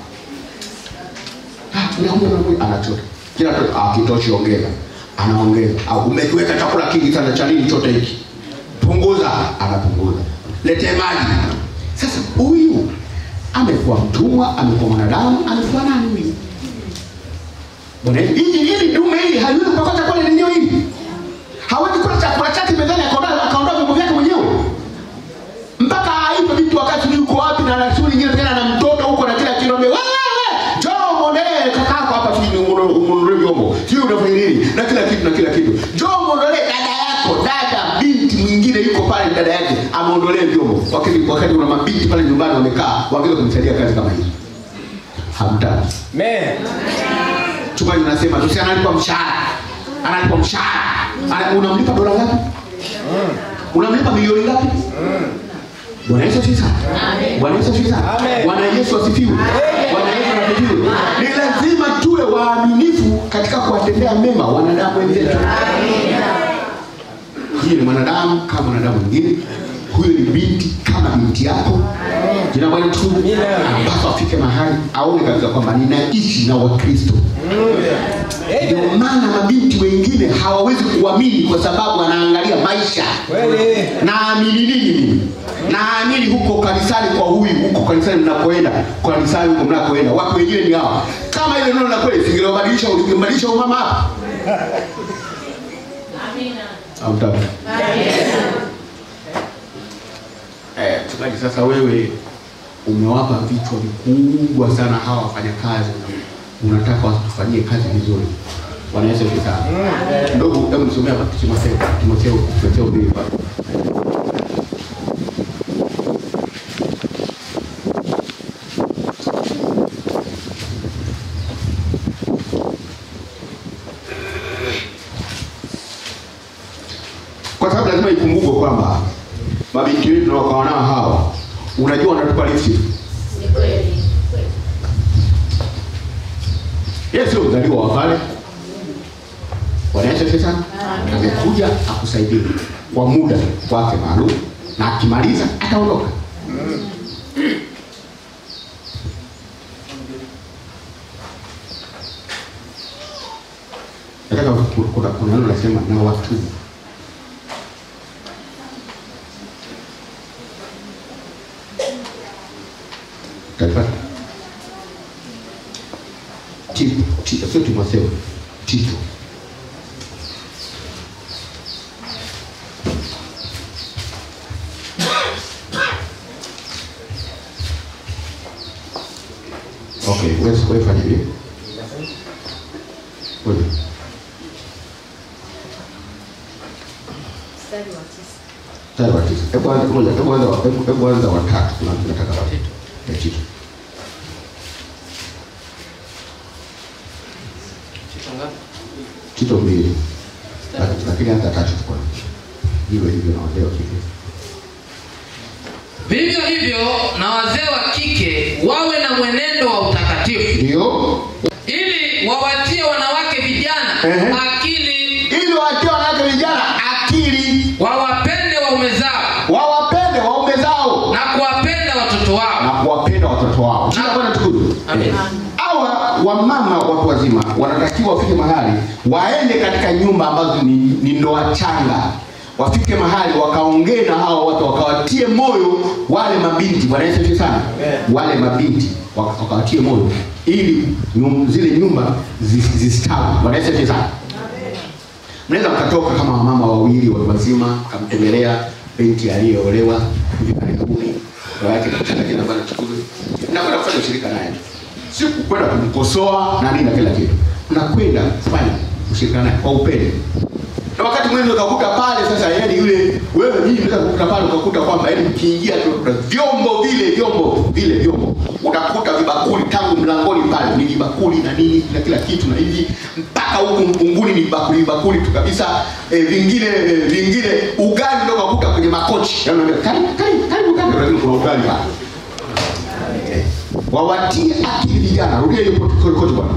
Ah, unakuja, unakuja, anachota kila kitu akitoshi ongeza anaongeza au umekiweka chakula kingi sana cha nini chote hiki punguza anapunguza letee maji sasa huyu amekuwa mtumwa amekuwa mwanadamu amekuwa nani huyu Bwana Yesu, hili hili dume hili haliwezi kupata chakula lenyewe hili hawezi kula chakula chake mezani akaondoa akaondoa vyombo vyake mwenyewe mpaka aipe vitu wakati ni uko wapi na na shughuli nyingine tena na mtoto huko na kila kitu wewe njoo muondolee kakako hapa sijui umuondolee vyombo sijui unafanya nini na kila kitu na kila kitu njoo muondolee dada yako dada binti mwingine yuko pale dada yake amuondolee vyombo wakati wakati kuna mabinti pale nyumbani wamekaa wangeweza kumsaidia kazi kama hii hamtaki Amen. chungaji unasema tu si analipwa mshahara analipwa mshahara Ana- unamlipa dola ngapi unamlipa milioni ngapi bwana yesu asifiwe sana bwana yesu asifiwe sana Amen. bwana yesu asifiwe bwana yesu asifiwe ni lazima tuwe waaminifu katika kuwatendea mema wanadamu wenzetu hii ni mwanadamu kama mwanadamu mwingine huyo ni binti kama binti yako jina bwana tu anapaswa afike mahali aone kabisa kwamba ninaishi na wakristo ndio maana mabinti wengine hawawezi kuamini kwa sababu anaangalia maisha Kweli. naamini nini mimi naamini huko kanisani kwa huyu huko kanisani mnakoenda kanisani huko mnakoenda watu wengine ni hawa kama ile neno la kweli singelobadilisha ulingebadilisha umama hapa Hamtaki. Eh, mchungaji sasa wewe umewapa vichwa vikubwa sana hawa wafanyakazi unataka wasitufanyie kazi vizuri bwana yesu asifiwe sana ndugu hebu nisomea hapa timotheo timotheo timotheo mbili pale kwa sababu lazima ikumbukwe kwamba mabinti wetu tunaokawa nao hawa unajua wanatupa lifti yeye sio mzaliwa wa pale wanaesha sana amekuja akusaidie kwa muda wake maalum na akimaliza ataondoka nataka ku- kuna kuna neno nasema na watubu Utalipata? Tito, Tito, sio Timotheo, Tito. Okay, wewe wewe fanya hivi. Wewe. Mstari wa tisa. Hebu anza ngoja, hebu anza hebu hebu anza wa tatu. Kuna tunataka wa Tito. Ya Tito. Tito ngapi? Tito mbili. Laki- Lakini hata tatu kwa. Hivyo hivyo na wazee wa kike. vivyo hivyo na wazee wa kike wawe na mwenendo wa utakatifu Ndio. ili wawatie wanawake vijana Ehe. akili Ili watie wanawake vijana akili, wawapende waume zao wawapende waume zao na kuwapenda watoto wao na kuwapenda watoto wao. Jina Bwana tukufu. Amen. Hawa wamama watu wazima wanatakiwa wafike mahali waende katika nyumba ambazo ni, ni ndoa changa wafike mahali wakaongee na hao watu wakawatie moyo wale mabinti bwana Yesu asifiwe sana Amen. wale mabinti waka- wakawatie moyo ili nyum, zile nyumba zi- zistawi bwana Yesu asifiwe sana mnaweza mkatoka kama wamama wawili watu wazima mkamtembelea binti aliyeolewa hivi karibuni ndoa yake lakini ambayo nachukuzwa nakwenda kufanya ushirika naye si kwenda kumkosoa na nini na kila kitu mnakwenda kufanya ushirika naye kwa upendo na wakati mwingine ukakuta pale sasa yani yule wewe mimi unaweza kukuta pale ukakuta kwamba yani mkiingia tu kuna vyombo vile vyombo vile vyombo utakuta vibakuli tangu mlangoni pale ni vibakuli na nini na kila kitu na hivi mpaka huku mpunguni ni vibakuli vibakuli tu kabisa eh, vingine eh, vingine ugali ndio ukakuta kwenye makochi yani unaambia, karibu karibu karibu karibu lakini kuna ugali pale Eh, wawatie akili vijana rudia hiyo kote kote bwana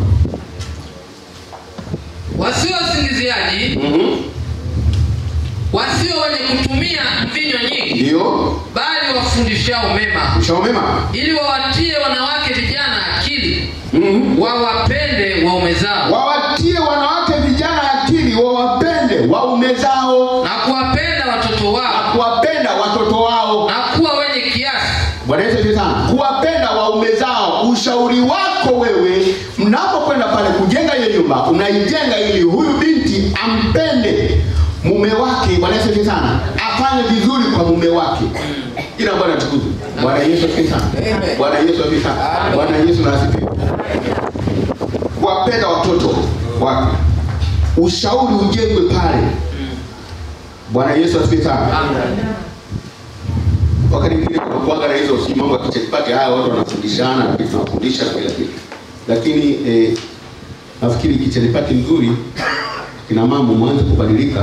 wasio wasingiziaji mhm wasio wenye kutumia mvinyo nyingi ndio bali wafundishao mema ushaomema ili wawatie wanawake vijana akili mhm wawapende waume zao wawatie wanawake vijana akili wawapende waume zao na kuwapenda watoto na wao kuwapenda watoto wao na kuwa wenye kiasi bwana yesu asifiwe sana kuwapenda waume zao ushauri wako wewe mnapokwenda pale kujenga ile nyumba unaijenga ili huyu binti ampende mume wake bwana yesu asifiwe sana afanye vizuri kwa mume wake ila bwana tukuzwe bwana yesu asifiwe sana Amen. bwana yesu asifiwe sana bwana yesu na asifiwe kuwapenda watoto wake ushauri ujengwe pale bwana yesu asifiwe sana wakati mwingine kunakuwaga na hizo si mambo ya kichakipati haya watu wanafundishana na vitu tunafundisha na kila kitu lakini eh, nafikiri kichelipati nzuri kina mambo mwanze kubadilika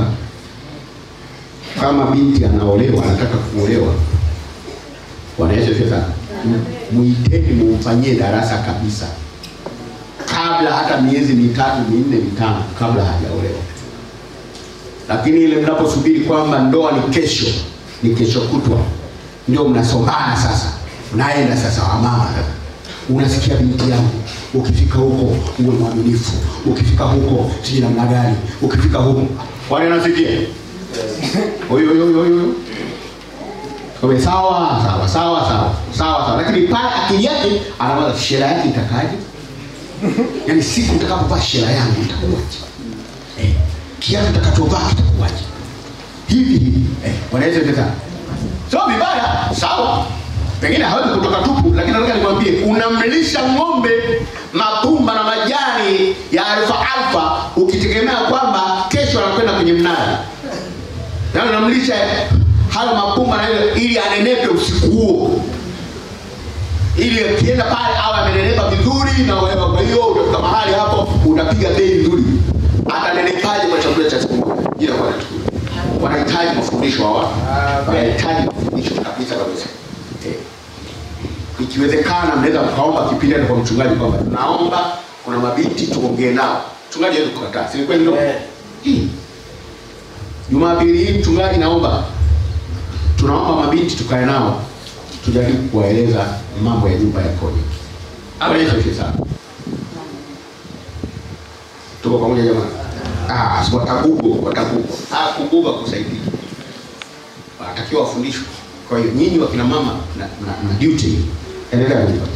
kama binti anaolewa anataka kuolewa bwana yesu asifiwe sana M- muiteni mumfanyie darasa kabisa kabla hata miezi mitatu minne mitano kabla hajaolewa lakini ile mnaposubiri kwamba ndoa ni kesho ni kesho kutwa ndio mnasomana sasa unaenda sasa wamama sasa unasikia binti yangu ukifika huko uwe mwaminifu ukifika huko sijui namna gani ukifika huko wale nasikia huyo huyo huyo huyo Kwa sawa sawa sawa sawa sawa sawa lakini pale akili yake anawaza shela yake itakaje yaani siku utakapovaa shela yangu itakuwaje eh, kiatu utakachovaa kitakuwaje hivi hivi eh, wanaweza kuweza sio vibaya sawa pengine hawezi kutoka tupu lakini nataka nikwambie unamlisha ng'ombe mapumba na majani ya alfa alfa ukitegemea kwamba kesho anakwenda kwenye mnara yaani unamlisha hayo mapumba na ile ili anenepe usiku huo ili akienda pale awe amenenepa vizuri na wewe kwa hiyo utafika mahali hapo utapiga bei nzuri atanenepaje kwa chakula cha siku moja jina kwa chakula wanahitaji mafundisho hawa wanahitaji mafundisho kabisa kabisa eh. ikiwezekana mnaweza mkaomba kipindi hata kwa mchungaji kwamba tunaomba kuna mabinti tuongee nao mchungaji hawezi kukataa si ni kweli ndio Eh. hii jumapili hii mchungaji naomba tunaomba mabinti tukae nao tujaribu kuwaeleza mambo ya nyumba yakoje Bwana Yesu asifiwe sana tuko pamoja jamani ah si watagugo watagugo ah kuguga kusaidia wanatakiwa wafundishwe kwa hiyo nyinyi wakina mama na, na, na duty endelea nyumba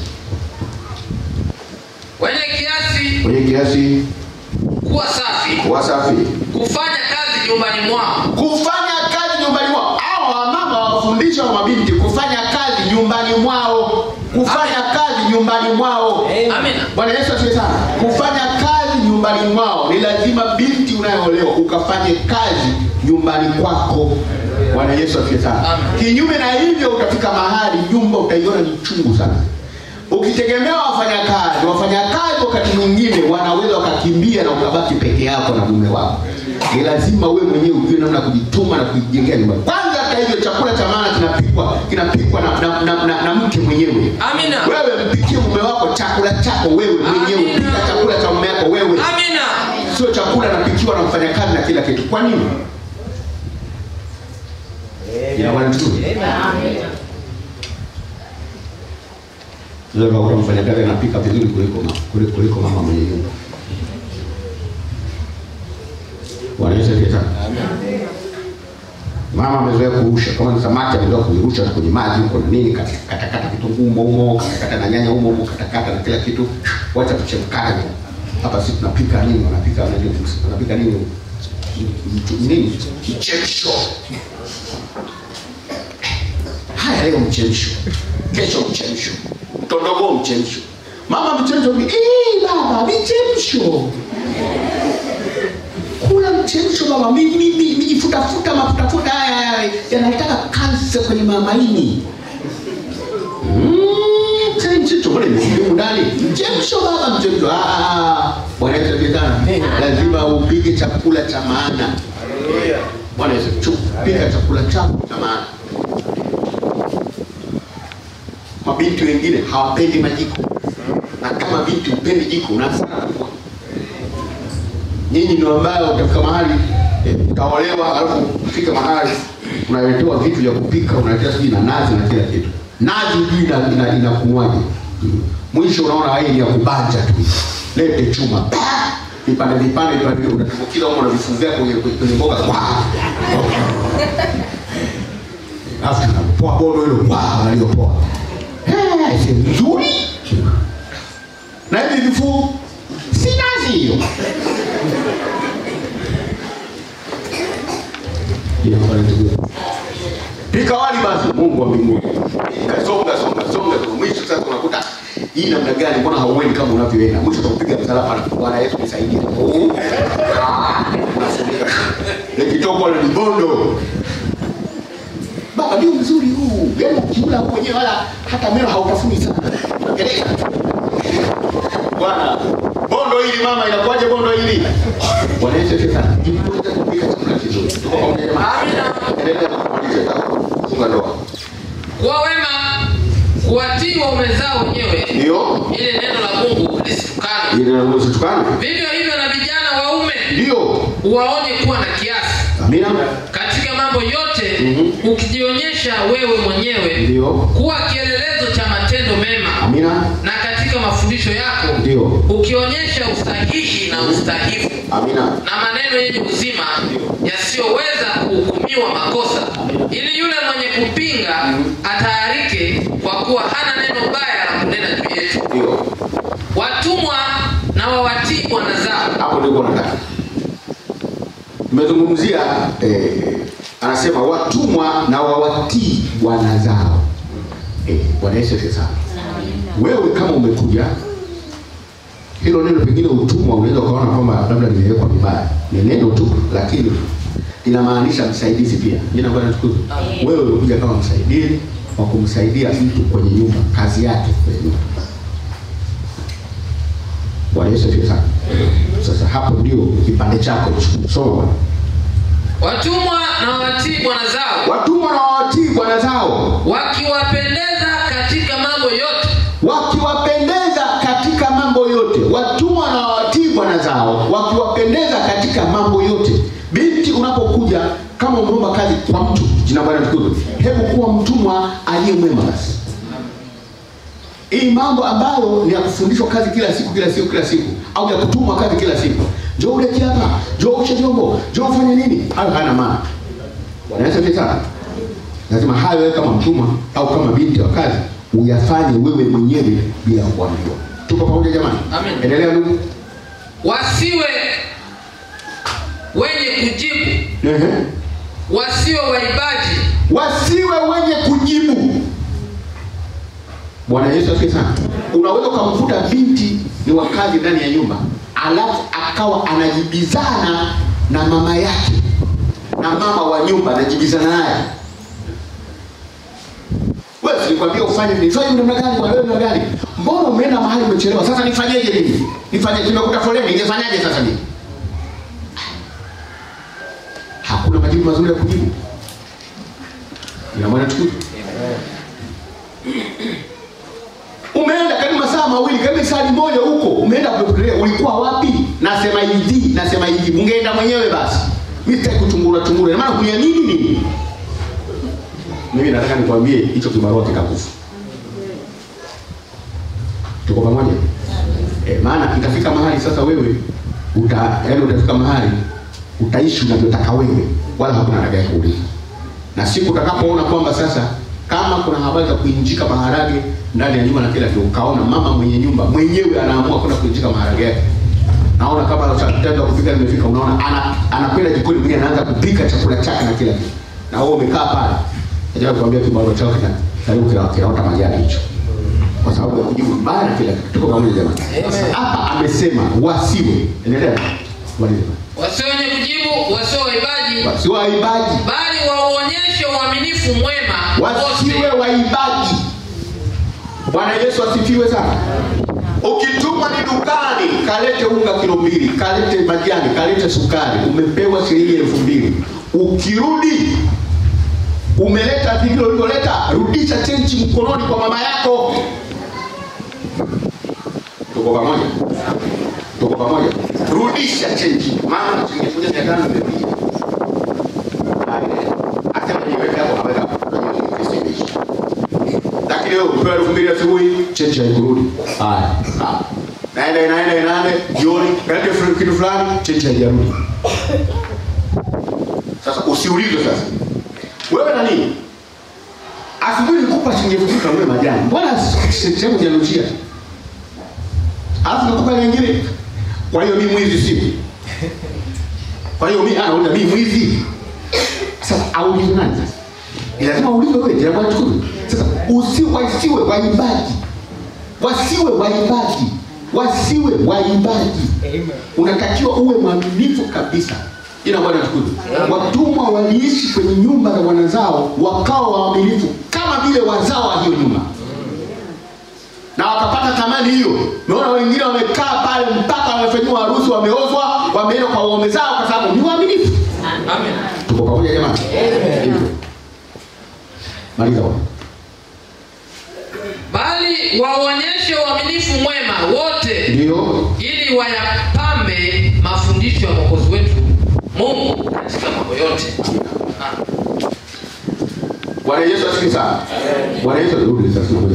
wenye kiasi kwenye kiasi kuwa safi wasafi kufanya kazi nyumbani mwao kufanya kazi nyumbani mwao hawa wamama wafundisha wa mabinti kufanya kazi nyumbani mwao kufanya kazi nyumbani mwao amina bwana yesu asifiwe sana kufanya kazi nyumbani mwao ni lazima binti unayoolewa ukafanye kazi nyumbani kwako bwana yesu asifiwe sana Amen. kinyume na hivyo utafika mahali nyumba utaiona ni chungu sana ukitegemea wafanyakazi wafanyakazi wakati mwingine wanaweza wakakimbia na ukabaki peke yako na mume wako ni lazima wewe mwenyewe ujue namna ya kujituma na kujijengea nyumbani kwanza hata hivyo chakula cha maana kinapikwa kinapikwa na, na, na, na, na mke mwenyewe amina wewe mpikie mume wako chakula chako wewe mwenyewe Amina. pika chakula cha mume wako wewe amina sio chakula napikiwa na mfanyakazi na kila kitu kwa nini Ina maana nzuri. Unaweza kukuta mfanyakazi anapika vizuri kuliko mama, kuliko, kuliko mama mwenye nyumba. Bwana Yesu asifiwe sana. Mama amezoea kurusha, kama ni samaki amezoea kuirusha kwenye maji huko na nini, kata- katakata kitunguu humo humo, katakata na nyanya humo humo, katakata na kila kitu, wacha tuchemkane. Hapa sisi tunapika nini? Wanapika wanajua wanapika nini? Mtu- Nini? Mchemsho. Haya, leo mchemsho, kesho mchemsho, mtondogo mchemsho, mama mchemsho, eh baba mchemsho kula mchemsho baba, mi- mi- mi- mijifutafuta mafutafuta haya haya yanataka kansa kwenye mamaini. Mm, sasa mchemsho mbona imesimu ndani? Mchemsho baba, mchemsho. Ah, ah, ah. Bwana Yesu asifiwe sana. Lazima upige chakula cha maana. Bwana Yesu, chu- pika chakula chako cha maana. Mabinti wengine hawapendi majiko, na kama binti upendi jiko, una hasara kubwa nyinyi ndio ambayo utafika mahali eh, utaolewa alafu fika mahali unaletewa vitu vya kupika unaletewa sijui na nazi na kila kitu nazi hujui ina- ina- inakunywaje Mm. mwisho unaona hii ni ya kubanja tu lete chuma Pa! vipande vipande vipande unatumbukiza huko na vifu vyako kwenye kwenye mboga Wah! alafu tunapoa bodo hilo Wah! unaliopoa Eh, si nzuri na hivi vifu si nazi hiyo pika wali basi mungu wa mbinguni Pika, songa songa songa tu. mwisho sasa unakuta hii namna gani mbona hauendi kama unavyoenda mwisho utakupiga msalaba na bwana yesu nisaidie Oh. Ah, unasogea. nikitoka wale ni bondo baba ndio mzuri huu yaani ukikula mwenyewe wala hata meno hautafuni sana Endelea. bwana bondo hili mama inakuwaje bondo hili bwana yesu asifiwe sana jifunze kupika chakula kizuri tuko pamoja jamani Amina. endelea kumaliza funga ndoa kuwa wema kuwatii waume zao wenyewe ndio ili neno la mungu lisitukane ili na usitukane vivyo hivyo na vijana waume ndio uwaonye kuwa na kiasi amina katika mambo yote Mhm. ukijionyesha wewe mwenyewe ndio kuwa kielelezo cha matendo mema amina na katika mafundisho yako ndio ukionyesha usahihi na ustahifu amina na maneno yenye uzima yasiyoweza kuhukumiwa makosa ili yule mwenye kupinga atayarike kwa kuwa hana neno baya la kunena juu yetu ndio watumwa na wawatii bwana zao hapo ndiko nataka tumezungumzia eh, anasema watumwa na wawatii bwana zao eh, bwana yesu asifiwe sana wewe kama umekuja hilo neno pengine utumwa unaweza ukaona kwamba labda limewekwa vibaya ni neno tu lakini inamaanisha msaidizi pia jina bwana tukuzwe wewe umekuja kama msaidizi wa kumsaidia mtu kwenye nyumba kazi yake kwenye nyumba bwana yesu asifiwe sana sasa hapo ndio kipande chako hicho. soma bwana watumwa na wawatii bwana zao watumwa na wawatii bwana zao wakiwapendeza katika mambo yote wakiwapendeza katika mambo yote watumwa na wawatii bwana zao wakiwapendeza katika mambo yote binti unapokuja kama umeomba kazi kwa mtu jina bwana tukuzwe hebu kuwa mtumwa aliye mwema basi hii mambo ambayo ni ya kufundishwa kazi kila siku kila siku kila siku au ya kutumwa kazi kila siku njoo ulete hapa njoo ushe vyombo njoo ufanye nini hayo hana maana bwana yesu asifiwe sana lazima hayo wewe kama mtumwa au kama binti wa kazi uyafanye wewe mwenyewe bila kuambiwa tuko pamoja jamani Amen. endelea ndugu wasiwe wenye kujibu Ehe. wasiwe waibaji wasiwe wenye kujibu bwana yesu asifiwe sana unaweza ukamkuta binti ni wakazi ndani ya nyumba alafu akawa anajibizana na mama yake na mama wa nyumba anajibizana naye wewe silikwambia ufanye nifanye namna gani bwana wewe namna gani mbona umeenda mahali umechelewa sasa nifanyeje nini nifanye nimekuta foleni ningefanyaje sasa nini hakuna majibu mazuri ya kujibu ina maana tukufu umeenda karibu masaa mawili karibu saa moja huko umeenda kupotelea ulikuwa wapi nasema hivi nasema hivi mungeenda mwenyewe basi mi sitaki kuchungura chungura Ina maana kuniamini nini mimi nataka nikwambie hicho kibarua kitakufa tuko pamoja e, maana itafika mahali sasa wewe uta yaani utafika mahali utaishi unavyotaka wewe wala hakuna atakaye kuuliza na siku utakapoona kwamba sasa kama kuna habari za kuinjika maharage ndani ya nyumba na kila kitu ukaona mama mwenye nyumba mwenyewe anaamua kwenda kuinjika maharage yake naona kama saa tatu ya kupika limefika unaona ana anakwenda jikoni mwenyewe anaanza kupika chakula chake na kila kitu na wewe umekaa pale ajabu kuambia kibao chako kina karibu kila kinaota majani hicho kwa sababu ya kujibu mbaya na kila kitu tuko pamoja jamani Amen. hapa amesema wasiwe endelea maliza wasio wenye kujibu wasio waibaji wasiwe waibaji bali waonyeshe uaminifu mwema wasiwe wote waibaji bwana yesu asifiwe sana ukitumwa ni dukani kalete unga kilo mbili kalete majani kalete sukari umepewa shilingi elfu mbili ukirudi umeleta vingine ulivyoleta rudisha chenchi mkononi kwa mama yako tuko pamoja tuko pamoja rudisha chenchi mama shilingi elfu moja mia tano imepia asema niweke hapo naweka unajua ni Kristo imeisha lakini wewe upewa elfu mbili asubuhi cheche haikurudi haya sawa naenda inaenda inaenda jioni kalete fu- kitu fulani cheche haijarudi sasa usiulizwe sasa wewe na nini asubuhi nikupa shilingi elfu mbili kanunue majani mbona se- sehemu janushia alafu nakupa nyingine kwa hiyo mi mwizi si kwa hiyo mi anauliza mi mwizi sasa aulize nani sasa ni lazima ulize wewe ndio bwana tukuru sasa usi wasiwe waibaji wasiwe waibaji wasiwe waibaji unatakiwa uwe mwaminifu kabisa ina bwana tukuru watumwa waliishi kwenye nyumba za bwana zao wakawa waaminifu kama vile wazao wa hiyo nyumba na wakapata thamani hiyo naona wengine wamekaa pale mpaka wamefanyiwa harusi wameozwa wameenda kwa waume zao kwa sababu ni waaminifu Amen. tuko pamoja jamani Hivyo. maliza bwana bali waonyeshe uaminifu mwema wote ndio ili wayapambe mafundisho ya mwokozi wetu mungu katika mambo yote Ah. bwana yesu asifiwe sana bwana yesu rudi sasa tunakuja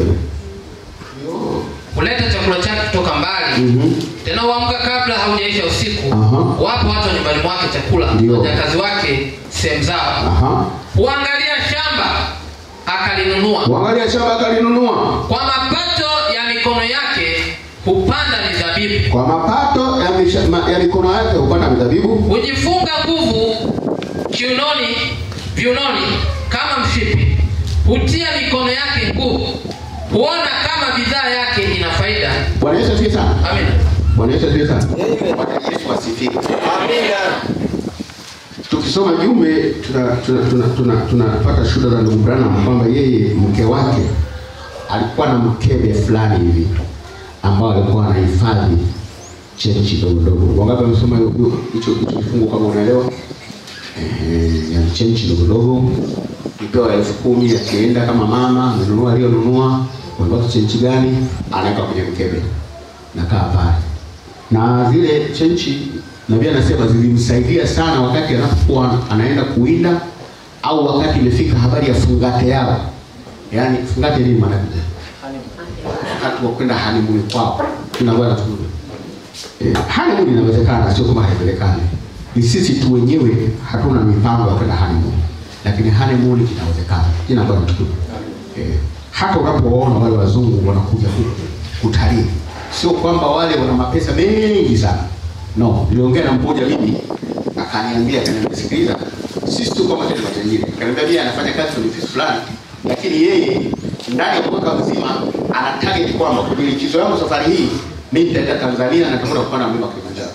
kuleta chakula chake kutoka mbali Mhm. tena uamka kabla haujaisha usiku Aha. wapo watu wa nyumbani mwake chakula Ndio. wajakazi wake sehemu zao aha huangalia shamba akalinunua uangalia shamba akalinunua kwa mapato ya mikono yake hupanda mizabibu kwa mapato ya, misha, ma, ya mikono yake hupanda mizabibu hujifunga nguvu kiunoni viunoni kama mshipi hutia mikono yake nguvu huona kama bidhaa yake ina faida bwana yesu asifiwe sana amina bwana yesu asifiwe sana Amen. bwana yesu asifiwe Amina. tukisoma jumbe tunapata tuna, tuna, tuna, tunapata shuhuda za ndugu Branham kwamba yeye mke wake alikuwa na mkebe fulani hivi ambao alikuwa anahifadhi chenchi dogo dogo. Wangapi wamesoma hiyo- hiyo- hicho hicho kifungu kama unaelewa? Eh, ya chenchi dogo dogo kipewa elfu kumi akienda kama mama amenunua aliyonunua, umebaki chenchi gani? Anaweka kwenye mkebe, nakaa pale na zile chenchi nabii anasema zilimsaidia sana wakati anapokuwa anaenda kuwinda au wakati imefika habari ya fungate yao yaani fungate nini maana yake wakati wa kwenda hanimuni kwao tunakwenda tu eh, hanimuni inawezekana sio kama haiwezekani ni sisi tu wenyewe hatuna mipango ya kwenda hanimuni lakini hanimuni inawezekana jina bwana tukufu eh, hata unapowaona wale wazungu wanakuja huku kutalii sio kwamba wale wana mapesa mengi sana no niliongea na mmoja mimi akaniambia akaniambia sikiliza sisi tu kama tena matajiri akaniambia yeye anafanya kazi kwenye ofisi fulani lakini yeye ndani ya mwaka mzima ana target kwamba kwenye likizo yangu safari hii mimi nitaenda Tanzania na nitakwenda kupanda mlima Kilimanjaro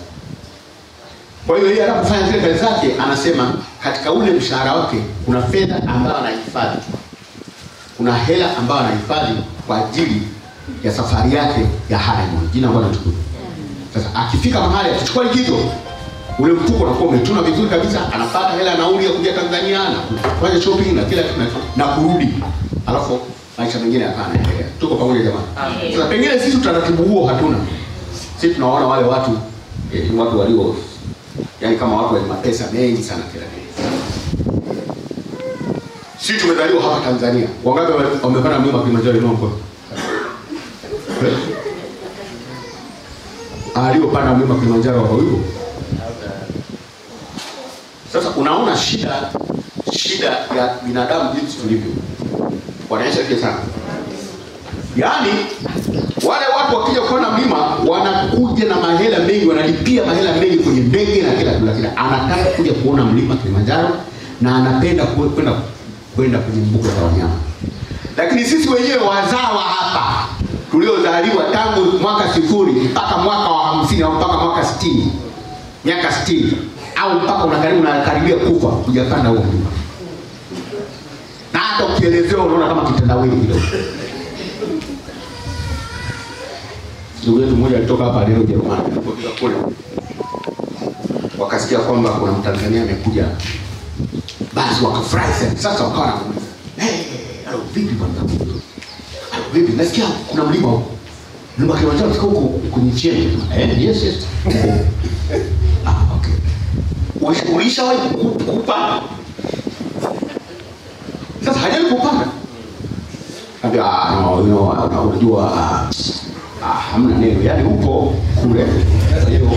kwa hiyo yeye anapofanya zile kazi zake anasema katika ule mshahara wake kuna fedha ambayo anahifadhi kuna hela ambayo anahifadhi kwa ajili ya safari yake ya honeymoon. Jina Bwana tukufu. Sasa akifika mahali akichukua likizo, ule mfuko unakuwa umetuna vizuri kabisa, anapata hela ya nauli ya kuja Tanzania na kufanya shopping na kila kitu na, na kurudi, alafu maisha mengine yakawa yanaendelea. Tuko pamoja jamani? Amen. Sasa pengine sisi utaratibu huo hatuna. Sisi tunaona wale watu eh, ni watu walio yani kama watu wenye mapesa mengi sana kila kitu. Sisi tumezaliwa hapa Tanzania. Wangapi wame- wamepanda mlima Kilimanjaro inua mkono? aliyopanda mlima Kilimanjaro wako hivyo. Sasa unaona shida shida ya binadamu jinsi tulivyo, wanaisha kile sana. Yaani wale watu wakija kuona mlima wanakuja na mahela mengi, wanalipia mahela mengi kwenye ndege na kila kitu, lakini anataka kuja kuona mlima Kilimanjaro na anapenda ku- kwenda kwenda kwenye mbuga za wanyama. Lakini sisi wenyewe wazawa hapa tuliozaliwa tangu mwaka sifuri mpaka mwaka wa hamsini au mpaka mwaka sitini miaka sitini au mpaka unakaribu unakaribia kufa hujapanda huo mlima, na hata ukielezewa unaona kama kitendawili kidogo. ndugu yetu mmoja alitoka hapa leo Ujerumani, alipofika kule wakasikia kwamba kuna Mtanzania amekuja, basi wakafurahi sana. Sasa wakawa na hey, alo vipi bwana, alo vipi, nasikia kuna mlima huko, mlima Kilimanjaro tuko huko kwenye cheni. Eh, yes yes, huko. Ah, okay. Ulish- Ulishawahi ku- kupanda? Sasa hajawahi kupanda. Ambia, ah, no, you know, ah, unajua ah, ah, hamna neno, yaani upo kule, kwa hiyo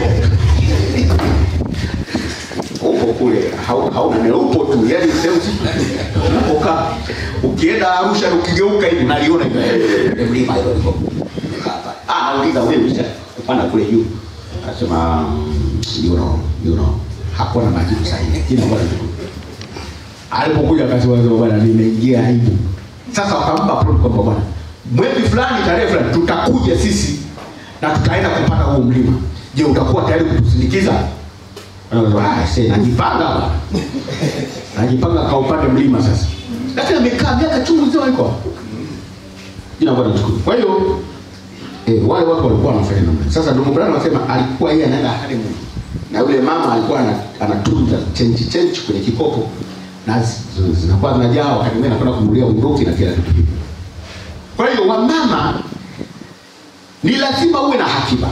upo kule, hau- hauna neno, upo tu, yaani sehemu unapokaa. Ukienda Arusha ukigeuka hivi unaliona hivi, eh, eh, mlima hilo liko hapa. Ah, nauliza wewe ulisha kupanda kule juu? Akasema mm, you know, you know, hakuwa na majibu sahihi. Jina bwana alipokuja akasema sema bwana nimeingia aibu sasa wakampa prompt kwamba bwana mwezi fulani tarehe fulani tutakuja sisi na tutaenda kupanda huo mlima je utakuwa tayari kutusindikiza Anasema, "Ah, see, najipanga bwana najipanga kaupande mlima sasa lakini amekaa miaka chungu nzima yuko jina bwana mshukuru kwa hiyo eh, wale watu walikuwa wanafanya namna sasa ndugu Brian anasema alikuwa yeye anaenda honeymoon na yule mama alikuwa ana- anatunza chenchi chenchi kwenye kikopo na zi- zinakuwa zinajaa wakati mwingine anakwenda kununulia unduki na kila kitu hivyo kwa hiyo wamama ni lazima uwe na hakiba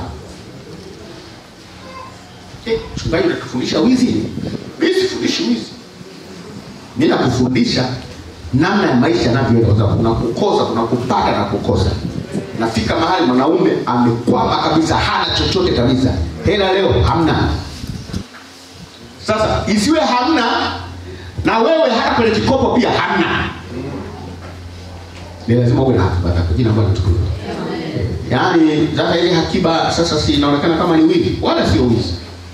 Eh, mchungaji unatufundisha wizi mimi sifundishi wizi mi nakufundisha namna ya maisha yanavyoenda kwa sababu kuna kukosa kuna kupata na kukosa nafika mahali mwanaume amekwama kabisa hana chochote kabisa hela leo hamna sasa isiwe hamna na wewe hata kwenye kikopo pia hamna ni lazima uwe na hakiba zako jina bwana tukufu yaani sasa ile hakiba sasa si inaonekana kama ni wizi wala sio wizi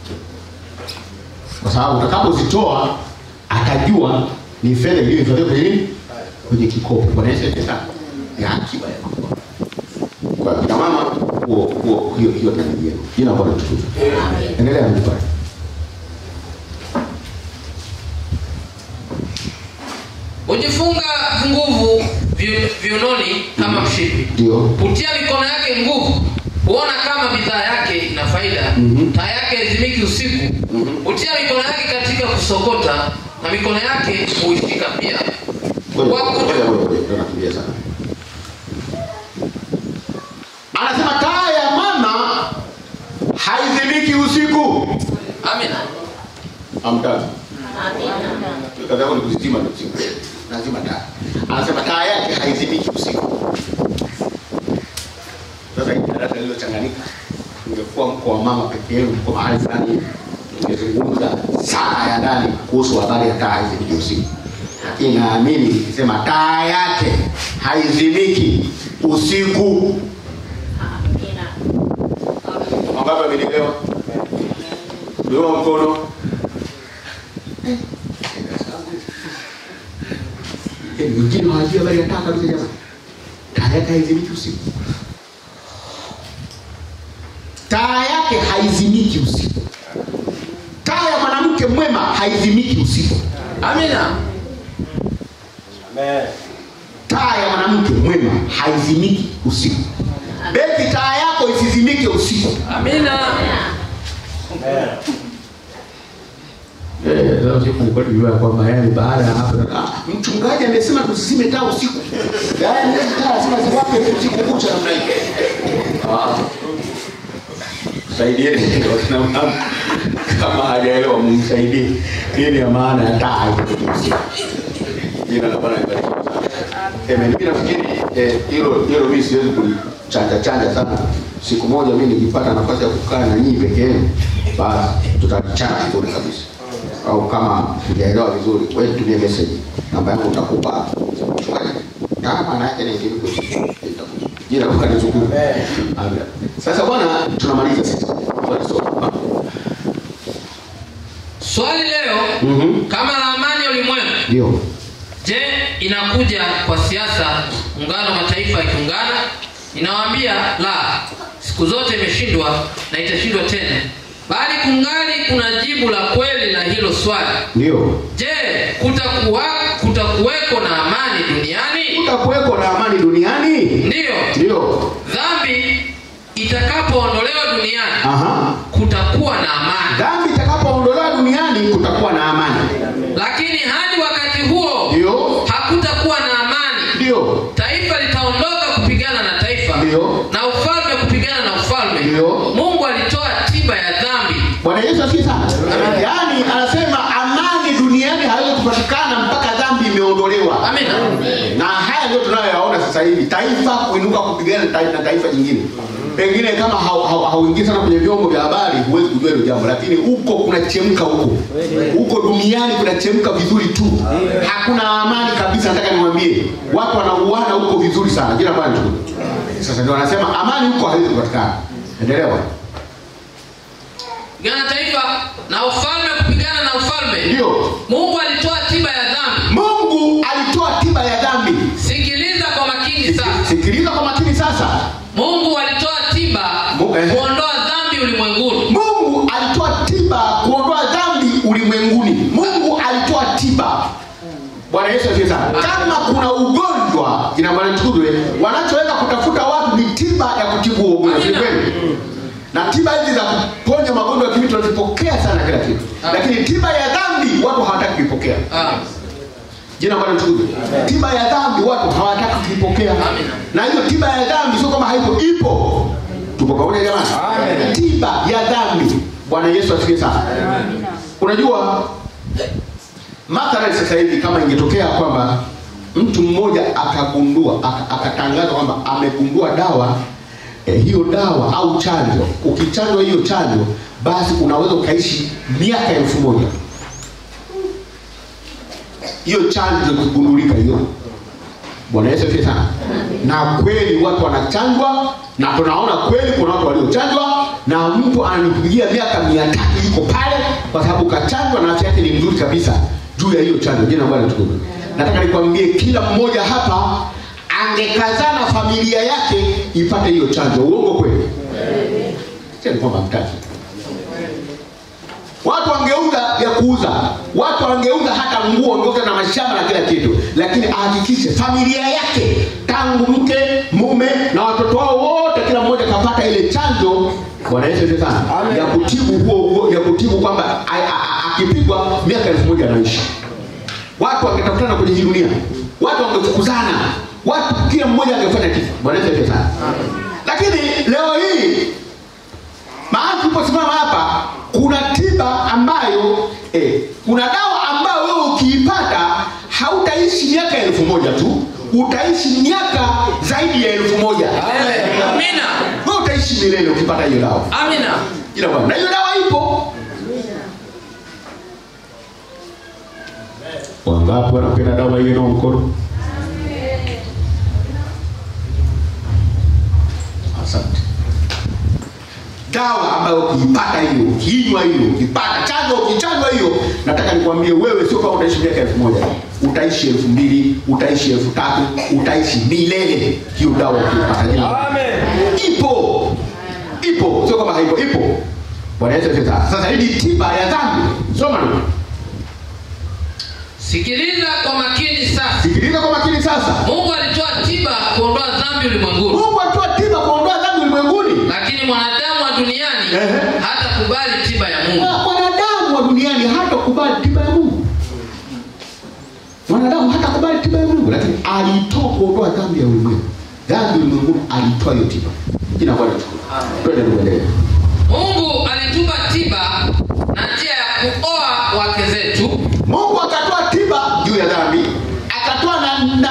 kwa sababu utakapozitoa atajua ni fedha iliyohifadhiwa kwenye nini kwenye kikopo bwana Yesu asifiwe sana ni akiba ya kikopo kwa kina mama huo huo hiyo hiyo tabia yenu jina bwana tukufu endelea mpaka hujifunga nguvu vi- viunoni kama mshipi ndio hutia mikono yake nguvu huona kama bidhaa yake ina faida Mhm. taa yake haizimiki usiku hutia mikono yake katika kusokota na mikono yake huishika pia Ngoja, Wako- ngoja, ngoja, ngoja, ndio nakimbia sana. Anasema taa ya mama haizimiki usiku. amina Amtaki. Kazi yako ni kuzizima ndio usiku. Lazima taa. Anasema taa yake haizimiki usiku. Sasa hii darasa lililochanganyika ungekuwa mko wa mama pekee yenu mko mahali fulani hivi, ungezungumza sana ya ndani kuhusu habari ya taa haizimiki usiku lakini naamini nikisema taa yake haizimiki usiku wangapi amenielewa ndio mkono Eh, wengine hawajui habari ya taa kabisa jamani taa yake haizimiki usiku taa yake haizimiki usiku taa ya mwanamke mwema haizimiki usiku amina Amen. taa ya mwanamke mwema haizimiki usiku beti taa yako isizimike usiku amina Amen. kujua kwamba yani baada ya hapo ah, mchungaji amesema tusizime taa usiku yaani hizi taa lazima ziwake usiku kucha namna hii Ah. saidieni wakina mama kama hajaelewa mumsaidie nini ya maana ya taa haizimiki usiku jina la bwana libarikiwe sana Amen. Mimi nafikiri eh, hilo hilo mimi siwezi kulichanja chanja sana. Siku moja mimi nikipata nafasi ya kukaa na nyinyi peke yenu, basi tutalichana vizuri kabisa. Au kama hujaelewa vizuri, wewe tutumie message. Namba yangu nitakupa hapo. Mchungaji. Kama maana yake ni ndivyo. Jina kwa nizukuru. Amen. Sasa bwana tunamaliza sisi. Swali sio. swali leo Mhm. kama ramani ya ulimwengu Ndio. je inakuja kwa siasa muungano wa mataifa yakiungana inawaambia la siku zote imeshindwa na itashindwa tena bali kungali kuna jibu la kweli la hilo swali Ndio. je kutakuwa kutakuweko na amani duniani Kutakuweko na amani duniani? ndiyo Ndio. dhambi itakapoondolewa duniani Aha. kutakuwa na amani Dhambi itakapoondolewa duniani kutakuwa na amani. lakini hadi wakati huo Ndio. hakutakuwa na amani Ndio. taifa litaondoka kupigana na taifa Ndio. na ufalme kupigana na ufalme Ndio. mungu alitoa tiba ya dhambi Bwana Yesu asifiwe sana. Yaani anasema amani duniani haiwezi kupatikana mpaka dhambi imeondolewa. amina Na haya ndio tunayoyaona sasa hivi, taifa kuinuka kupigana na taifa, na taifa jingine. Pengine kama hau- hau- hauingii sana kwenye vyombo vya habari huwezi kujua hilo jambo, lakini huko kunachemka huko huko duniani kunachemka vizuri tu, hakuna amani kabisa. Nataka niwaambie watu wanauana huko vizuri sana, jina Bwana tu. Sasa ndio wanasema amani huko haiwezi kupatikana. Endelea bwana. kupigana na taifa na ufalme kupigana na ufalme Ndio. mungu alitoa tiba ya dhambi Mungu alitoa tiba ya dhambi. sikiliza kwa makini sasa Sikiliza kwa makini sasa. mungu alitoa tiba Mu- eh. kuondoa dhambi ulimwenguni Mungu alitoa tiba kuondoa dhambi ulimwenguni. Mungu alitoa tiba. Bwana Yesu asifiwe sana. Kama kuna ugonjwa ina maana tukuzwe, wanachoweza kutafuta watu ni tiba ya kutibu huo ugonjwa, si kweli? Na tiba hizi za kuponya magonjwa ya kimwili tunazipokea sana kila kitu, Ah. lakini tiba ya dhambi watu hawataki kuipokea. ah. Jina Bwana tukuzwe. Tiba ya dhambi watu hawataki kuipokea. Amina. Na hiyo tiba ya dhambi sio kama haipo, ipo. Tupo pamoja jamani? Amen. Tiba ya dhambi. Bwana Yesu asifiwe sana. Unajua mathalan sasa hivi kama ingetokea kwamba mtu mmoja akagundua aka- akatangaza kwamba amegundua dawa eh, hiyo dawa au chanjo, ukichanjwa hiyo chanjo basi unaweza ukaishi miaka elfu moja hiyo chanjo ikigundulika hiyo bwana yesu asifiwe sana na kweli watu wanachanjwa na tunaona kweli kuna watu waliochanjwa na mtu ananipigia miaka mia tatu yuko pale kwa sababu kachanjwa na afya yake ni mzuri kabisa juu ya hiyo chanjo jina la bwana tukufu nataka nikwambie kila mmoja hapa angekazana familia yake ipate hiyo chanjo uongo kweli sio ni kwamba mtaki watu wangeuza ya kuuza watu wangeuza hata nguo wangeuza na mashamba na kila kitu lakini ahakikishe familia yake tangu mke mume na watoto wao wote kila mmoja kapata ile chanjo bwana yesu asifiwe sana Amen. ya kutibu huo huo ya kutibu kwamba a- a- a- akipigwa miaka elfu moja anaishi watu wangetafutana kwenye hii dunia watu wangefukuzana watu kila mmoja angefanya kitu bwana yesu asifiwe sana lakini leo hii mahali tuliposimama hapa kuna tiba ambayo eh, kuna dawa ambayo wewe ukiipata hautaishi miaka elfu moja tu utaishi miaka zaidi ya elfu moja amina wewe utaishi milele ukipata hiyo dawa amina ila bwana na hiyo dawa ipo wangapi wanapenda dawa hiyo nao mkono asante dawa ambayo ukiipata hiyo ukiinywa hiyo ukipata chanjo ukichanjwa hiyo nataka nikwambie wewe sio kama utaishi miaka elfu moja utaishi elfu mbili utaishi elfu tatu utaishi milele hiyo dawa ukiipata jina Amen. ipo ipo sio kama haipo ipo bwana yesu asifiwe sana sasa hii ni tiba ya dhambi soma ndugu sikiliza kwa makini sasa sikiliza kwa makini sasa mungu alitoa tiba kuondoa dhambi ulimwenguni mungu alitoa tiba kuondoa dhambi ulimwenguni lakini mwanadamu wa duniani Ehe. hatakubali tiba ya mungu Na mwanadamu wa duniani hatakubali tiba ya mungu mwanadamu hatakubali tiba ya mungu lakini alitoa kuondoa dhambi ya ulimwengu dhambi ulimwenguni alitoa hiyo tiba jina bwana tukufu twende tuendelee mungu alitupa tiba na njia ya kuoa wake zetu mungu akatoa tiba juu ya dhambi akatoa na, na, na njia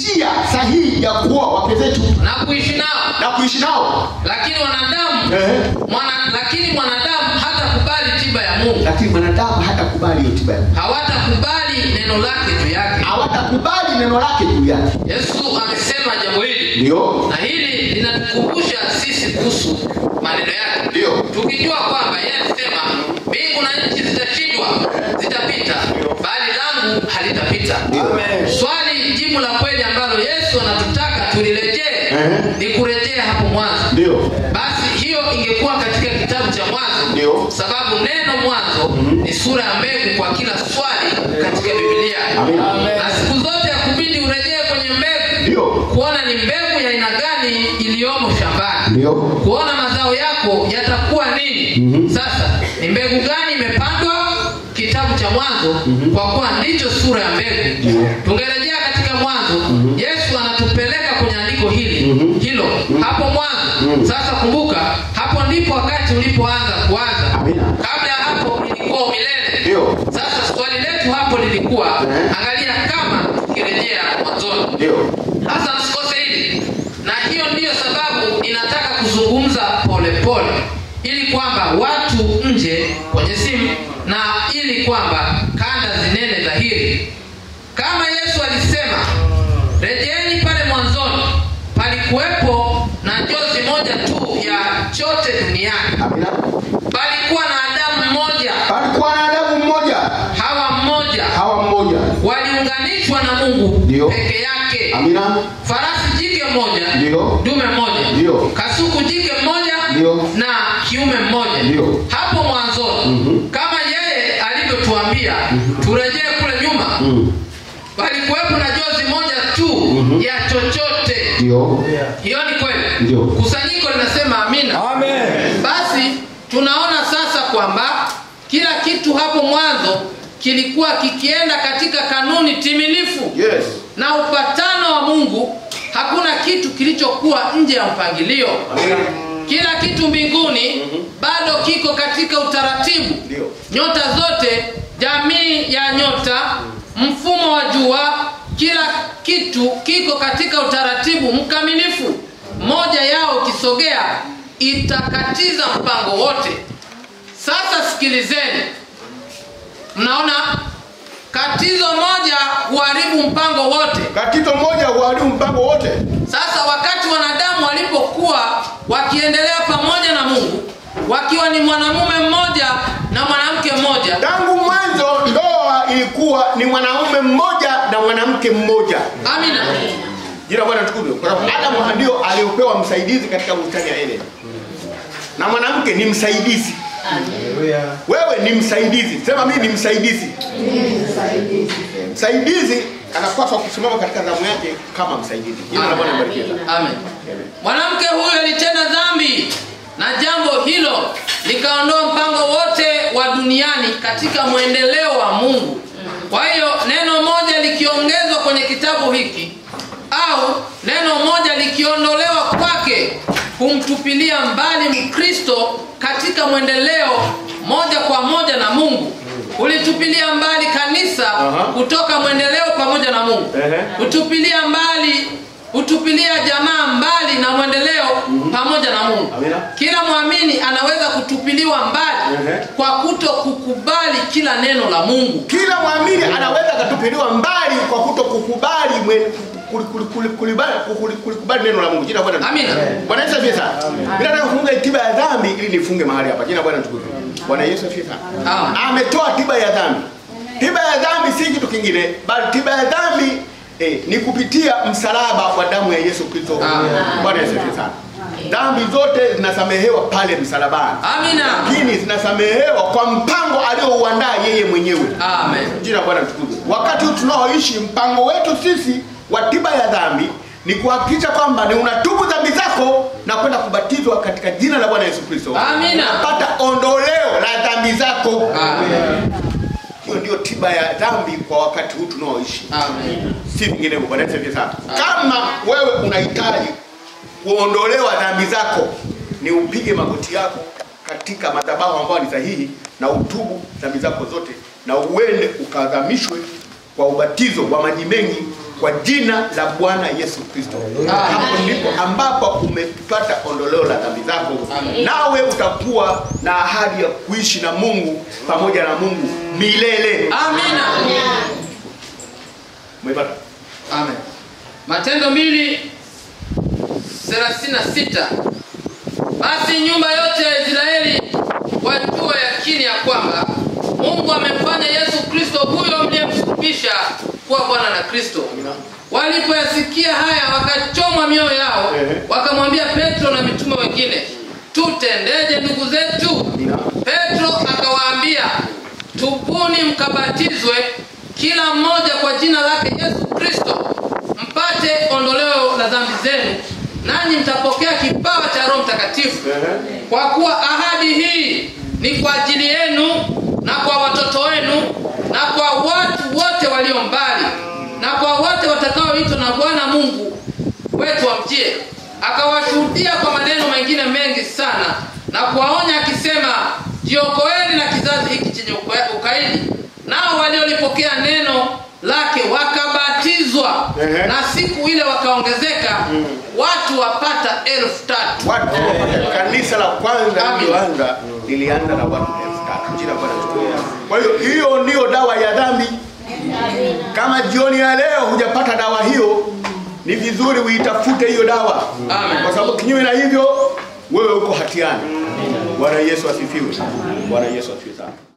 njia sahihi ya kuoa wake zetu na kuishi nao na kuishi nao lakini wanadamu Ehe. mwana, lakini mwanadamu hatakubali tiba ya mungu lakini mwanadamu hatakubali hiyo tiba yake. hawatakubali neno lake juu yake hawatakubali neno lake juu yake yesu amesema jambo hili ndio na hili linatukumbusha sisi kuhusu maneno yake Ndio. tukijua kwamba yeye alisema mbingu na nchi zitashindwa zitapita bali langu halitapita Amen. swali jibu la kweli ambalo yesu anatutaka tulirejee Ehe. ni kurejea hapo mwanzo ndio basi hiyo ingekuwa katika kitabu cha mwanzo Ndio. sababu neno mwanzo ni sura ya mbegu kwa kila swali katika bibilia Amina. na siku zote ya kubidi urejee kwenye mbegu ndio kuona ni mbegu ya aina gani iliyomo shambani ndio kuona mazao yako yatakuwa nini Mhm. sasa ni mbegu gani imepandwa kitabu cha mwanzo kwa kuwa ndicho sura ya mbegu tungerejea katika mwanzo yesu anatupeleka kwenye andiko hili hilo hapo mwanzo sasa kumbuka hapo ndipo wakati ulipoanza kuanza Amina. kabla ya hapo ilikuwa umilele Ndio. sasa swali letu hapo lilikuwa Eh. angalia kama tukirejea mwanzoni ndio sasa msikose hili na hiyo ndiyo sababu ninataka kuzungumza polepole ili kwamba watu nje kwenye simu na ili kwamba kanda zinene dhahiri kama yesu alisema rejeeni pale mwanzoni palikuwepo na njozi moja tu ya chote duniani amina palikuwa na adamu mmoja palikuwa na adamu mmoja hawa mmoja hawa mmoja waliunganishwa na mungu Ndio. peke yake amina farasi jike mmoja Ndio. dume mmoja Ndio. kasuku jike mmoja Ndio. na kiume mmoja Ndio. hapo mwanzoni kama yeye alivyotuambia turejee kule nyuma Mm. palikuwepo na jozi moja tu ya chochote ndio hiyo ni kweli Ndio. kusanyiko linasema amina Amen. basi tunaona sasa kwamba kila kitu hapo mwanzo kilikuwa kikienda katika kanuni timilifu yes na upatano wa mungu hakuna kitu kilichokuwa nje ya mpangilio amina kila kitu mbinguni bado kiko katika utaratibu Ndio. nyota zote jamii ya nyota mfumo wa jua kila kitu kiko katika utaratibu mkamilifu moja yao ikisogea itakatiza mpango wote sasa sikilizeni mnaona katizo moja huharibu mpango wote katizo moja huharibu mpango wote sasa wakati wanadamu walipokuwa wakiendelea pamoja na mungu wakiwa ni mwanamume mmoja na mwanamke mmoja tangu mwanzo ndoa ilikuwa ni mwanaume mmoja na mwanamke mmoja amina jina bwana tukuzwe kwa sababu adamu ndio aliopewa msaidizi katika bustani ya eden na mwanamke ni msaidizi wewe ni msaidizi sema mimi ni msaidizi msaidizi anapaswa kusimama katika zamu yake kama msaidizi jina la bwana libarikiwe sana amen mwanamke huyo alitenda dhambi na jambo hilo likaondoa mpango wote wa duniani katika mwendeleo wa mungu kwa hiyo neno moja likiongezwa kwenye kitabu hiki au neno moja likiondolewa kwake kumtupilia mbali mkristo katika mwendeleo moja kwa moja na mungu ulitupilia mbali kanisa Aha. kutoka mwendeleo pamoja na mungu Ehe. kutupilia mbali hutupilia jamaa mbali na mwendeleo pamoja na mungu Amina. kila mwamini anaweza kutupiliwa mbali Ehe. kwa kuto kukubali kila neno la mungu kila mwamini anaweza akatupiliwa mbali kwa kuto kukubali mwen- kuli- kuli- kuli- kulibali- kuli- kulikubali neno la mungu jina la bwana Amina. bwana yesu asifiwe sana bila nataka kufunga tiba ya dhambi ili nifunge mahali hapa jina la bwana tukuzwe bwana yesu asifiwe sana Amen. ametoa tiba ya dhambi tiba ya dhambi si kitu kingine bali tiba ya dhambi eh, ni kupitia msalaba wa damu ya yesu kristo Amen. bwana yesu asifiwe sana dhambi zote zinasamehewa pale msalabani amina lakini zinasamehewa kwa mpango aliouandaa yeye mwenyewe amen jina la bwana tukuzwe wakati huu tunaoishi mpango wetu sisi wa tiba ya dhambi ni kuhakikisha kwamba ni unatubu dhambi zako na kwenda kubatizwa katika jina la bwana yesu kristo Amina. unapata ondoleo la dhambi zako amen hiyo ndio tiba ya dhambi kwa wakati huu tunaoishi amen si vinginevyo bwana yesu asifiwe sana kama wewe unahitaji kuondolewa dhambi zako ni upige magoti yako katika madhabahu ambayo ni sahihi na utubu dhambi zako zote na uende ukadhamishwe kwa ubatizo wa maji mengi kwa jina la Bwana Yesu Kristo. Hapo ndipo ambapo umepata ondoleo la dhambi zako, nawe utakuwa na ahadi ya kuishi na Mungu pamoja na Mungu milele. amina Umepata? Amen. Matendo mbili thelathini na sita. Basi nyumba yote ya Israeli wajue yakini ya kwamba Mungu amemfanya Yesu Kristo huyo mliyemsulubisha kuwa Bwana na Kristo. Walipoyasikia haya wakachomwa mioyo yao, Ehe. wakamwambia Petro na mitume wengine, tutendeje ndugu zetu? Petro akawaambia, tubuni mkabatizwe kila mmoja kwa jina lake Yesu Kristo mpate ondoleo la dhambi zenu, nanyi mtapokea kipawa cha Roho Mtakatifu, kwa kuwa ahadi hii ni kwa ajili yenu na kwa watoto wenu na kwa watu wote walio mbali na kwa wote watakaoitwa na Bwana Mungu wetu wamjie. Akawashuhudia kwa maneno mengine mengi sana na kuwaonya akisema, jiokoeni na kizazi hiki chenye uka- ukaidi. Nao waliolipokea neno lake wakabatizwa, Ehe. na siku ile wakaongezeka watu wapata elfu tatu. Watu kanisa la kwanza Amen. lilianza lilianza na watu elfu tatu. Jina la Bwana litukuzwe. Kwa hiyo hiyo ndiyo dawa ya dhambi. Kama jioni ya leo hujapata dawa hiyo, ni vizuri uitafute hiyo dawa, Amen. kwa sababu kinyume na hivyo wewe uko hatiani. Bwana Yesu asifiwe. Bwana Yesu asifiwe sana.